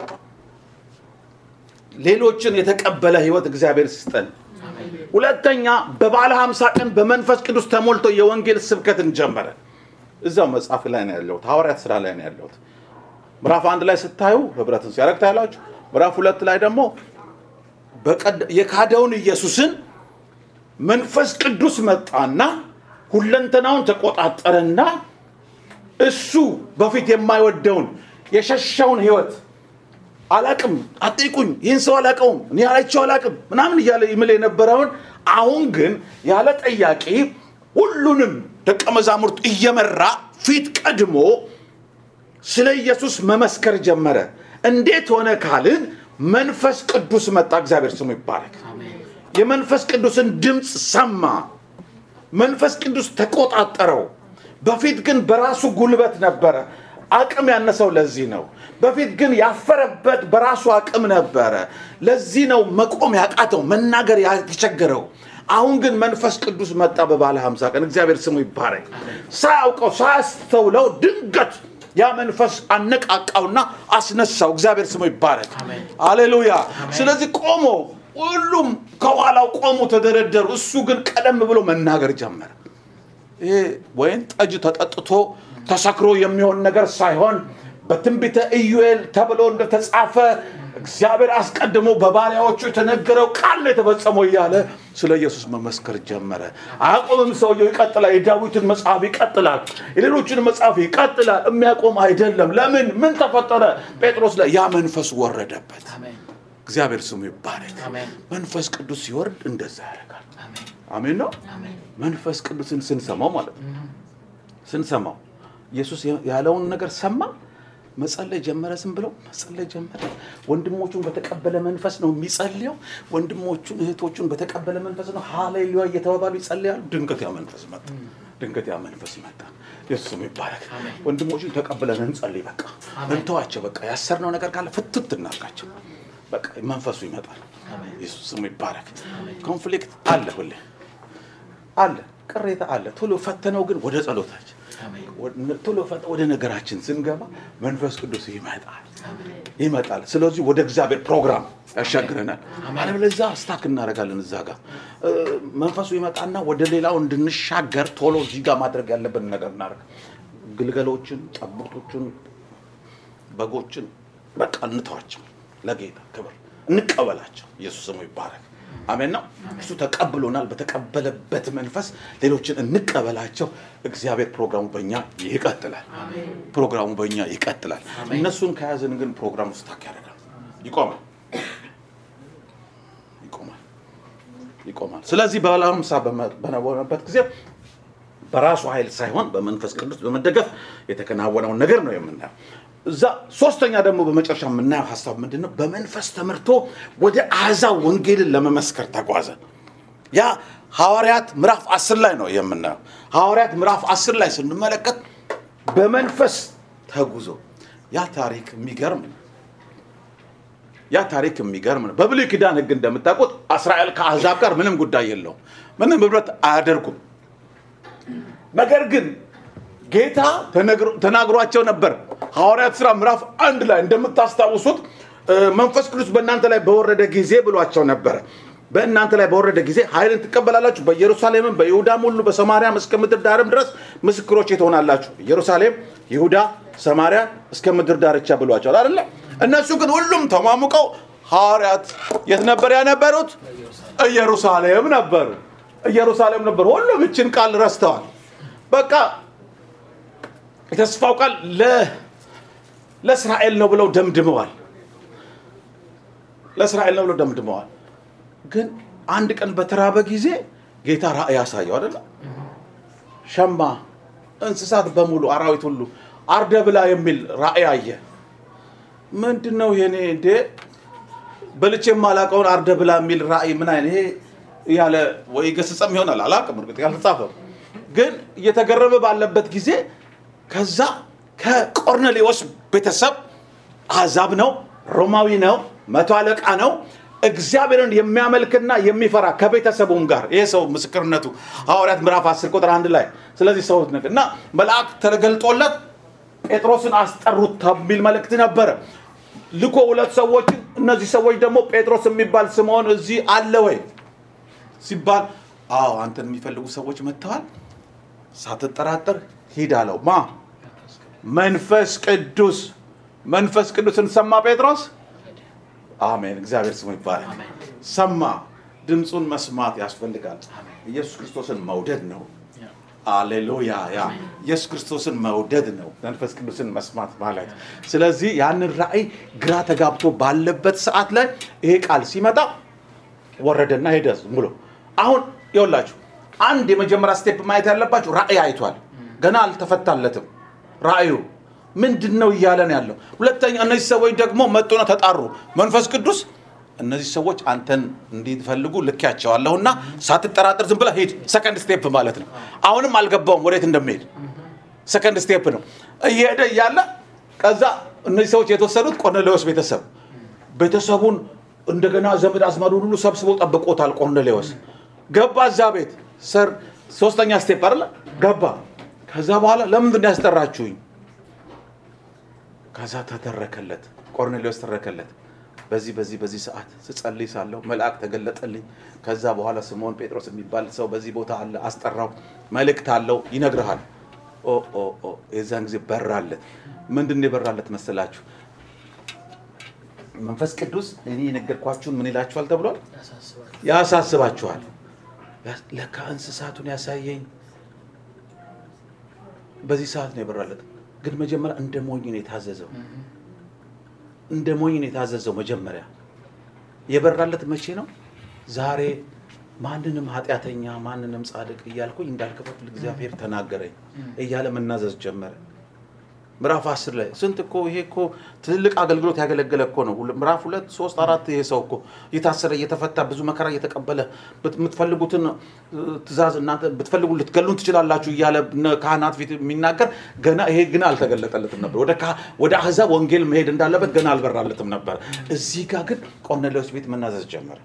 ሌሎችን የተቀበለ ህይወት እግዚአብሔር ስጠን። ሁለተኛ በባለ ሀምሳ ቀን በመንፈስ ቅዱስ ተሞልቶ የወንጌል ስብከትን ጀመረ። እዛው መጽሐፍ ላይ ነው ያለሁት፣ ሐዋርያት ስራ ላይ ነው ያለሁት። ምዕራፍ አንድ ላይ ስታዩ ህብረትን ሲያደርግ ታያላችሁ። ምዕራፍ ሁለት ላይ ደግሞ በቀድ- የካደውን ኢየሱስን መንፈስ ቅዱስ መጣና ሁለንተናውን ተቆጣጠረና እሱ በፊት የማይወደውን የሸሸውን ህይወት አላቅም፣ አጠይቁኝ፣ ይህን ሰው አላቀውም፣ እኔ አይቼው አላቅም ምናምን እያለ ይምል የነበረውን አሁን ግን ያለ ጠያቂ ሁሉንም ደቀ መዛሙርት እየመራ ፊት ቀድሞ ስለ ኢየሱስ መመስከር ጀመረ። እንዴት ሆነ ካልን መንፈስ ቅዱስ መጣ። እግዚአብሔር ስሙ ይባረክ። የመንፈስ ቅዱስን ድምፅ ሰማ። መንፈስ ቅዱስ ተቆጣጠረው። በፊት ግን በራሱ ጉልበት ነበረ። አቅም ያነሰው ለዚህ ነው። በፊት ግን ያፈረበት በራሱ አቅም ነበረ። ለዚህ ነው መቆም ያቃተው፣ መናገር የተቸገረው። አሁን ግን መንፈስ ቅዱስ መጣ በባለ ሀምሳ ቀን። እግዚአብሔር ስሙ ይባረክ። ሳያውቀው ሳያስተውለው ድንገት ያ መንፈስ አነቃቃውና አስነሳው። እግዚአብሔር ስሙ ይባረክ። አሌሉያ። ስለዚህ ቆሞ ሁሉም ከኋላው ቆሙ፣ ተደረደሩ። እሱ ግን ቀደም ብሎ መናገር ጀመረ። ይሄ ወይን ጠጅ ተጠጥቶ ተሰክሮ የሚሆን ነገር ሳይሆን በትንቢተ ኢዩኤል ተብሎ እንደተጻፈ እግዚአብሔር አስቀድሞ በባሪያዎቹ የተነገረው ቃል ነው የተፈጸመው እያለ ስለ ኢየሱስ መመስከር ጀመረ። አያቆምም። ሰውየው ይቀጥላል። የዳዊትን መጽሐፍ ይቀጥላል። የሌሎችን መጽሐፍ ይቀጥላል። የሚያቆም አይደለም። ለምን? ምን ተፈጠረ? ጴጥሮስ ላይ ያ መንፈስ ወረደበት። እግዚአብሔር ስሙ ይባረክ። አሜን። መንፈስ ቅዱስ ሲወርድ እንደዛ ያደርጋል። አሜን። አሜን ነው። አሜን። መንፈስ ቅዱስን ስንሰማው ማለት ነው። ስንሰማው ኢየሱስ ያለውን ነገር ሰማ፣ መጸለይ ጀመረ። ዝም ብለው መጸለይ ጀመረ። ወንድሞቹን በተቀበለ መንፈስ ነው የሚጸልየው። ወንድሞቹን እህቶቹን በተቀበለ መንፈስ ነው ሃሌሉያ እየተባባሉ ይጸልያሉ። ድንገት ያ መንፈስ መጣ። ድንገት ያ መንፈስ መጣ። ኢየሱስ ስሙ ይባረክ። ወንድሞቹን ተቀብለን እንጸልይ። በቃ እንተዋቸው። በቃ ያሰርነው ነገር ካለ ፍትት እናርጋቸው። በቃ መንፈሱ ይመጣል። ኢየሱስ ስሙ ይባረክ። ኮንፍሊክት አለ ሁሌ አለ ቅሬታ አለ። ቶሎ ፈተነው ግን ወደ ጸሎታችን ቶሎ ፈ- ወደ ነገራችን ስንገባ መንፈስ ቅዱስ ይመጣል ይመጣል። ስለዚህ ወደ እግዚአብሔር ፕሮግራም ያሻግረናል። አለበለዚያ ስታክ እናደርጋለን እዛ ጋር እ፣ መንፈሱ ይመጣና ወደ ሌላው እንድንሻገር ቶሎ እዚህ ጋር ማድረግ ያለብን ነገር እናደርግ። ግልገሎችን፣ ጠቦቶችን፣ በጎችን በቃ እንተዋቸው። ለጌታ ክብር እንቀበላቸው። ኢየሱስ ስሙ ይባረክ። አሜን ነው። እሱ ተቀብሎናል። በተቀበለበት መንፈስ ሌሎችን እንቀበላቸው። እግዚአብሔር ፕሮግራሙ በእኛ ይቀጥላል። ፕሮግራሙ በእኛ ይቀጥላል። እነሱን ከያዝን ግን ፕሮግራሙ ስታክ ያደርጋል፣ ይቆማል፣ ይቆማል፣ ይቆማል። ስለዚህ በባለ ሃምሳ በነበረበት ጊዜ በራሱ ኃይል ሳይሆን በመንፈስ ቅዱስ በመደገፍ የተከናወነውን ነገር ነው የምናየው። እዛ ሶስተኛ ደግሞ በመጨረሻ የምናየው ሀሳብ ምንድን ነው? በመንፈስ ተመርቶ ወደ አሕዛብ ወንጌልን ለመመስከር ተጓዘ። ያ ሐዋርያት ምዕራፍ አስር ላይ ነው የምናየው። ሐዋርያት ምዕራፍ አስር ላይ ስንመለከት በመንፈስ ተጉዞ ያ ታሪክ የሚገርም ነው። ያ ታሪክ የሚገርም ነው። በብሉይ ኪዳን ሕግ እንደምታውቁት እስራኤል ከአሕዛብ ጋር ምንም ጉዳይ የለውም፣ ምንም ህብረት አያደርጉም። ነገር ግን ጌታ ተነግሮ- ተናግሯቸው ነበር። ሐዋርያት ሥራ ምዕራፍ አንድ ላይ እንደምታስታውሱት እ፣ መንፈስ ቅዱስ በእናንተ ላይ በወረደ ጊዜ ብሏቸው ነበረ። በእናንተ ላይ በወረደ ጊዜ ኃይልን ትቀበላላችሁ፣ በኢየሩሳሌምም በይሁዳም ሁሉ በሰማርያም እስከ ምድር ዳርም ድረስ ምስክሮቼ ትሆናላችሁ። ኢየሩሳሌም፣ ይሁዳ፣ ሰማርያ እስከ ምድር ዳርቻ ብሏቸዋል አይደለ? እነሱ ግን ሁሉም ተሟሙቀው ሐዋርያት የት ነበር ያነበሩት? ኢየሩሳሌም ነበሩ። ኢየሩሳሌም ነበሩ። ሁሉም ይችን ቃል ረስተዋል። በቃ የተስፋው ቃል ለ- ለእስራኤል ነው ብለው ደምድመዋል። ለእስራኤል ነው ብለው ደምድመዋል። ግን አንድ ቀን በተራበ ጊዜ ጌታ ራእይ ያሳየው አይደለ? ሸማ፣ እንስሳት በሙሉ አራዊት ሁሉ አርደ ብላ የሚል ራእይ አየ። ምንድን ነው ይሄኔ እንዴ? በልቼ የማላውቀውን አርደ ብላ የሚል ራእይ ምን አይነት ይሄ ያለ ወይ ገስጸም ይሆናል አላውቅም፣ እርግጥ ያልተጻፈም ግን እየተገረመ ባለበት ጊዜ ከዛ ከቆርኔሌዎስ ቤተሰብ አሕዛብ ነው፣ ሮማዊ ነው፣ መቶ አለቃ ነው። እግዚአብሔርን የሚያመልክና የሚፈራ ከቤተሰቡም ጋር ይሄ ሰው ምስክርነቱ ሐዋርያት ምዕራፍ 10 ቁጥር አንድ ላይ ስለዚህ ሰው ነገር እና መልአክ ተገልጦለት ጴጥሮስን አስጠሩት የሚል መልእክት ነበረ ልኮ ሁለት ሰዎችን እነዚህ ሰዎች ደግሞ ጴጥሮስ የሚባል ስምዖን እዚህ አለ ወይ ሲባል አዎ አንተን የሚፈልጉ ሰዎች መጥተዋል ሳትጠራጠር ሂድ አለው ማ መንፈስ ቅዱስ መንፈስ ቅዱስን ሰማ ጴጥሮስ አሜን እግዚአብሔር ስሙ ይባላል ሰማ ድምፁን መስማት ያስፈልጋል ኢየሱስ ክርስቶስን መውደድ ነው አሌሉያ ያ ኢየሱስ ክርስቶስን መውደድ ነው መንፈስ ቅዱስን መስማት ማለት ስለዚህ ያንን ራእይ ግራ ተጋብቶ ባለበት ሰዓት ላይ ይሄ ቃል ሲመጣ ወረደና ሄደ ዝም ብሎ አሁን ይኸውላችሁ አንድ የመጀመሪያ ስቴፕ ማየት ያለባችሁ ራእይ አይቷል ገና አልተፈታለትም ራእዩ ምንድን ነው እያለን ያለው ሁለተኛ እነዚህ ሰዎች ደግሞ መጡና ተጣሩ መንፈስ ቅዱስ እነዚህ ሰዎች አንተን እንዲፈልጉ ልኬያቸዋለሁና ሳትጠራጠር ዝም ብለህ ሂድ ሰከንድ ስቴፕ ማለት ነው አሁንም አልገባውም ወዴት እንደሚሄድ ሰከንድ ስቴፕ ነው እየሄደ እያለ ከዛ እነዚህ ሰዎች የተወሰዱት ቆርኔሌዎስ ቤተሰብ ቤተሰቡን እንደገና ዘመድ አዝማዱን ሁሉ ሰብስቦ ጠብቆታል ቆርኔሌዎስ ገባ እዛ ቤት ሰር ሶስተኛ ስቴፕ አይደለ ገባ ከዛ በኋላ ለምንድን ነው ያስጠራችሁኝ ከዛ ተተረከለት ቆርኔሌዎስ ተረከለት በዚህ በዚህ በዚህ ሰዓት ስጸልይ ሳለሁ መልአክ ተገለጠልኝ ከዛ በኋላ ስምዖን ጴጥሮስ የሚባል ሰው በዚህ ቦታ አለ አስጠራው መልእክት አለው ይነግርሃል ኦ ኦ ኦ የዛን ጊዜ በራለት ምንድን ነው የበራለት መሰላችሁ መንፈስ ቅዱስ እኔ የነገርኳችሁን ምን ይላችኋል ተብሏል ያሳስባችኋል ለካ እንስሳቱን ያሳየኝ በዚህ ሰዓት ነው የበራለት ግን መጀመሪያ እንደ ሞኝ ነው የታዘዘው እንደ ሞኝ ነው የታዘዘው መጀመሪያ የበራለት መቼ ነው ዛሬ ማንንም ኃጢአተኛ ማንንም ጻድቅ እያልኩኝ እንዳልከፈትል እግዚአብሔር ተናገረኝ እያለ መናዘዝ ጀመረ ምዕራፍ አስር ላይ ስንት እኮ ይሄ እኮ ትልቅ አገልግሎት ያገለገለ እኮ ነው ምዕራፍ ሁለት ሶስት አራት ይሄ ሰው እኮ እየታሰረ እየተፈታ ብዙ መከራ እየተቀበለ የምትፈልጉትን ትእዛዝ እናንተ ብትፈልጉ ልትገሉን ትችላላችሁ እያለ ካህናት ፊት የሚናገር ገና ይሄ ግን አልተገለጠለትም ነበር ወደ ወደ አህዛብ ወንጌል መሄድ እንዳለበት ገና አልበራለትም ነበር እዚህ ጋር ግን ቆርኔሌዎስ ቤት መናዘዝ ጀመረ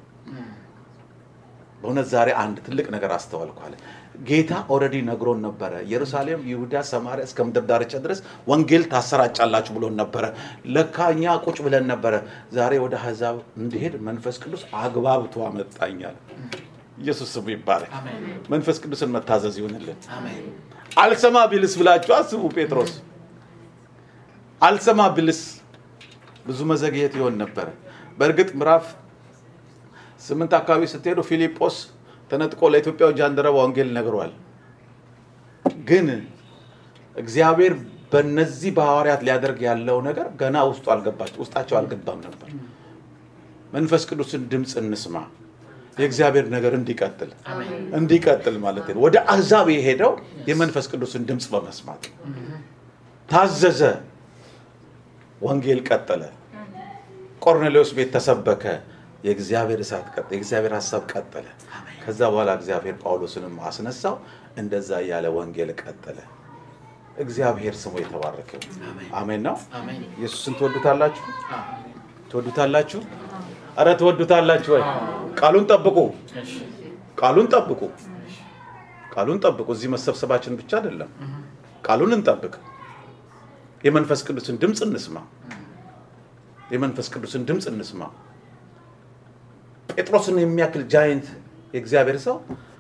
በእውነት ዛሬ አንድ ትልቅ ነገር አስተዋልኳለ ጌታ ኦልሬዲ ነግሮን ነበረ ኢየሩሳሌም ይሁዳ ሰማሪያ እስከ ምድር ዳርቻ ድረስ ወንጌል ታሰራጫላችሁ ብሎን ነበረ ለካ እኛ ቁጭ ብለን ነበረ ዛሬ ወደ አሕዛብ እንዲሄድ መንፈስ ቅዱስ አግባብቶ አመጣኛል ኢየሱስ ስሙ ይባላል መንፈስ ቅዱስን መታዘዝ ይሆንልን አልሰማ ቢልስ ብላችሁ አስቡ ጴጥሮስ አልሰማ ቢልስ ብዙ መዘግየት ይሆን ነበረ በእርግጥ ምዕራፍ ስምንት አካባቢ ስትሄዱ ፊልጶስ ተነጥቆ ለኢትዮጵያው ጃንደረባ ወንጌል ነግሯል ግን እግዚአብሔር በነዚህ በሐዋርያት ሊያደርግ ያለው ነገር ገና ውስጡ አልገባቸው ውስጣቸው አልገባም ነበር መንፈስ ቅዱስን ድምፅ እንስማ የእግዚአብሔር ነገር እንዲቀጥል እንዲቀጥል ማለት ነው ወደ አሕዛብ የሄደው የመንፈስ ቅዱስን ድምፅ በመስማት ታዘዘ ወንጌል ቀጠለ ቆርኔሌዎስ ቤት ተሰበከ የእግዚአብሔር እሳት ቀጠለ የእግዚአብሔር ሀሳብ ቀጠለ ከዛ በኋላ እግዚአብሔር ጳውሎስንም አስነሳው እንደዛ እያለ ወንጌል ቀጠለ እግዚአብሔር ስሙ የተባረከ አሜን ነው ኢየሱስን ትወዱታላችሁ ትወዱታላችሁ አረ ትወዱታላችሁ ወይ ቃሉን ጠብቁ ቃሉን ጠብቁ ቃሉን ጠብቁ እዚህ መሰብሰባችን ብቻ አይደለም ቃሉን እንጠብቅ የመንፈስ ቅዱስን ድምፅ እንስማ የመንፈስ ቅዱስን ድምፅ እንስማ ጴጥሮስን የሚያክል ጃይንት የእግዚአብሔር ሰው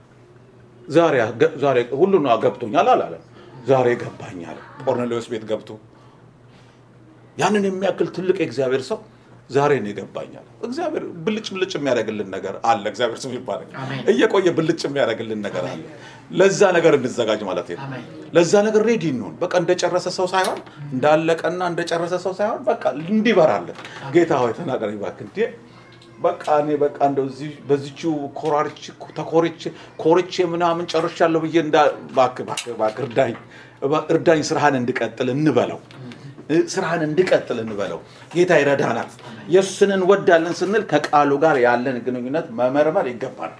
ዛሬ ሁሉ ገብቶኛል አላለም ዛሬ ገባኛል ቆርኔሌዎስ ቤት ገብቶ ያንን የሚያክል ትልቅ የእግዚአብሔር ሰው ዛሬ ነው ይገባኛል እግዚአብሔር ብልጭ ብልጭ የሚያደርግልን ነገር አለ እግዚአብሔር ስም ይባላል እየቆየ ብልጭ የሚያደርግልን ነገር አለ ለዛ ነገር እንዘጋጅ ማለት ነው ለዛ ነገር ሬዲ እንሆን በቃ እንደጨረሰ ሰው ሳይሆን እንዳለቀና እንደጨረሰ ሰው ሳይሆን በቃ እንዲበራለን ጌታ ሆይ ተናገረኝ እባክህ እንዴ በቃ እኔ በቃ እንደው እዚህ በዚችው ኮራርች ተኮርቼ ኮርቼ ምናምን ጨርሻለሁ ብዬ እንዳ እባክህ እባክህ እባክህ እርዳኝ እርዳኝ ስራህን እንድቀጥል እንበለው ስራህን እንድቀጥል እንበለው ጌታ ይረዳናል ኢየሱስን እንወዳለን ስንል ከቃሉ ጋር ያለን ግንኙነት መመርመር ይገባናል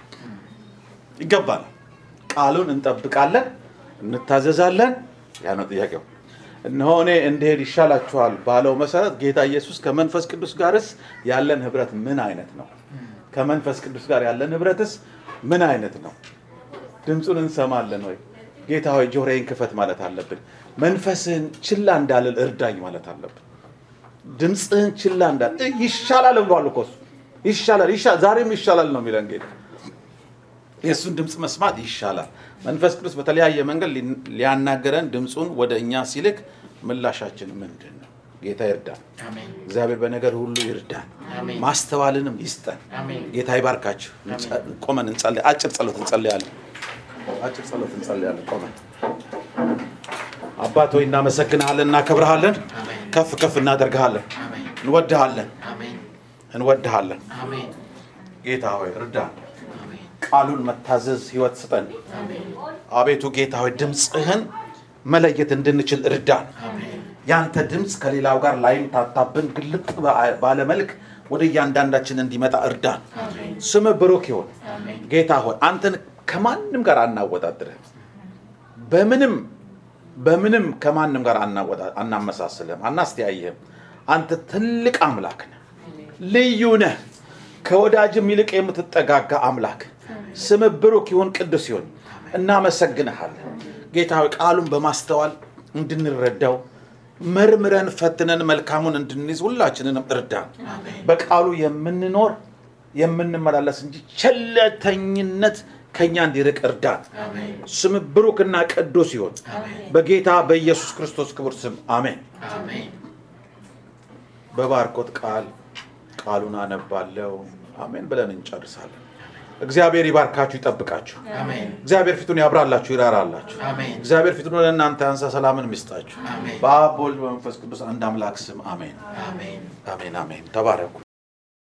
ይገባናል ቃሉን እንጠብቃለን እንታዘዛለን ያ ነው ጥያቄው እነሆ እኔ እንድሄድ ይሻላችኋል ባለው መሰረት ጌታ ኢየሱስ ከመንፈስ ቅዱስ ጋርስ ያለን ህብረት ምን አይነት ነው? ከመንፈስ ቅዱስ ጋር ያለን ህብረትስ ምን አይነት ነው? ድምፁን እንሰማለን ወይ? ጌታ ሆይ ጆሮዬን ክፈት ማለት አለብን። መንፈስህን ችላ እንዳልል እርዳኝ ማለት አለብን። ድምፅህን ችላ እንዳል እ- ይሻላል ብሏል እኮ እሱ። ይሻላል ይሻ- ዛሬም ይሻላል ነው የሚለን ጌታ። የእሱን ድምፅ መስማት ይሻላል። መንፈስ ቅዱስ በተለያየ መንገድ ሊ- ሊያናገረን ድምፁን ወደ እኛ ሲልክ ምላሻችን ምንድን ነው? ጌታ ይርዳን። አሜን እግዚአብሔር በነገር ሁሉ ይርዳን፣ አሜን። ማስተዋልንም ይስጠን። አሜን ጌታ ይባርካችሁ። እንጸ- ቆመን እንጸልይ። አጭር ጸሎት እንጸልያለን። አጭር ጸሎት እንጸልያለን። ቆመን አባት ሆይ እናመሰግንሃለን፣ እናከብረሃለን፣ አሜን ከፍ ከፍ እናደርግሃለን፣ አሜን እንወድሃለን፣ አሜን እንወድሃለን። አሜን ጌታ ሆይ እርዳን። አሜን ቃሉን መታዘዝ ህይወት ስጠን። አሜን አቤቱ ጌታ ሆይ ድምፅህን መለየት እንድንችል እርዳን። አሜን ያንተ ድምፅ ከሌላው ጋር ላይምታታብን ግልጥ ባለ መልክ ወደ እያንዳንዳችን እንዲመጣ እርዳን። አሜን ስም ብሩክ ይሁን። አሜን ጌታ ሆይ አንተን ከማንም ጋር አናወዳድርህም። በምንም በምንም ከማንም ጋር አናወዳ- አናመሳስልህም፣ አናስተያይህም። አንተ ትልቅ አምላክ ነህ፣ ልዩ ነህ፣ ከወዳጅም ይልቅ የምትጠጋጋ አምላክ። ስም ብሩክ ይሁን፣ ቅዱስ ይሁን። እናመሰግንሃለን ጌታ ሆይ ቃሉን በማስተዋል እንድንረዳው መርምረን ፈትነን መልካሙን እንድንይዝ ሁላችንንም እርዳን። በቃሉ የምንኖር የምንመላለስ እንጂ ቸለተኝነት ከኛ እንዲርቅ እርዳን። አሜን ስም ብሩክና ቅዱስ ይሁን። በጌታ በኢየሱስ ክርስቶስ ክቡር ስም አሜን። አሜን በባርኮት ቃል ቃሉን አነባለው አሜን ብለን እንጨርሳለን። እግዚአብሔር ይባርካችሁ፣ ይጠብቃችሁ። አሜን እግዚአብሔር ፊቱን ያብራላችሁ፣ ይራራላችሁ። አሜን እግዚአብሔር ፊቱን ወደ እናንተ ያንሳ፣ ሰላምን ይስጣችሁ። አሜን በአብ በወልድ በመንፈስ ቅዱስ አንድ አምላክ ስም አሜን። አሜን አሜን አሜን። ተባረኩ።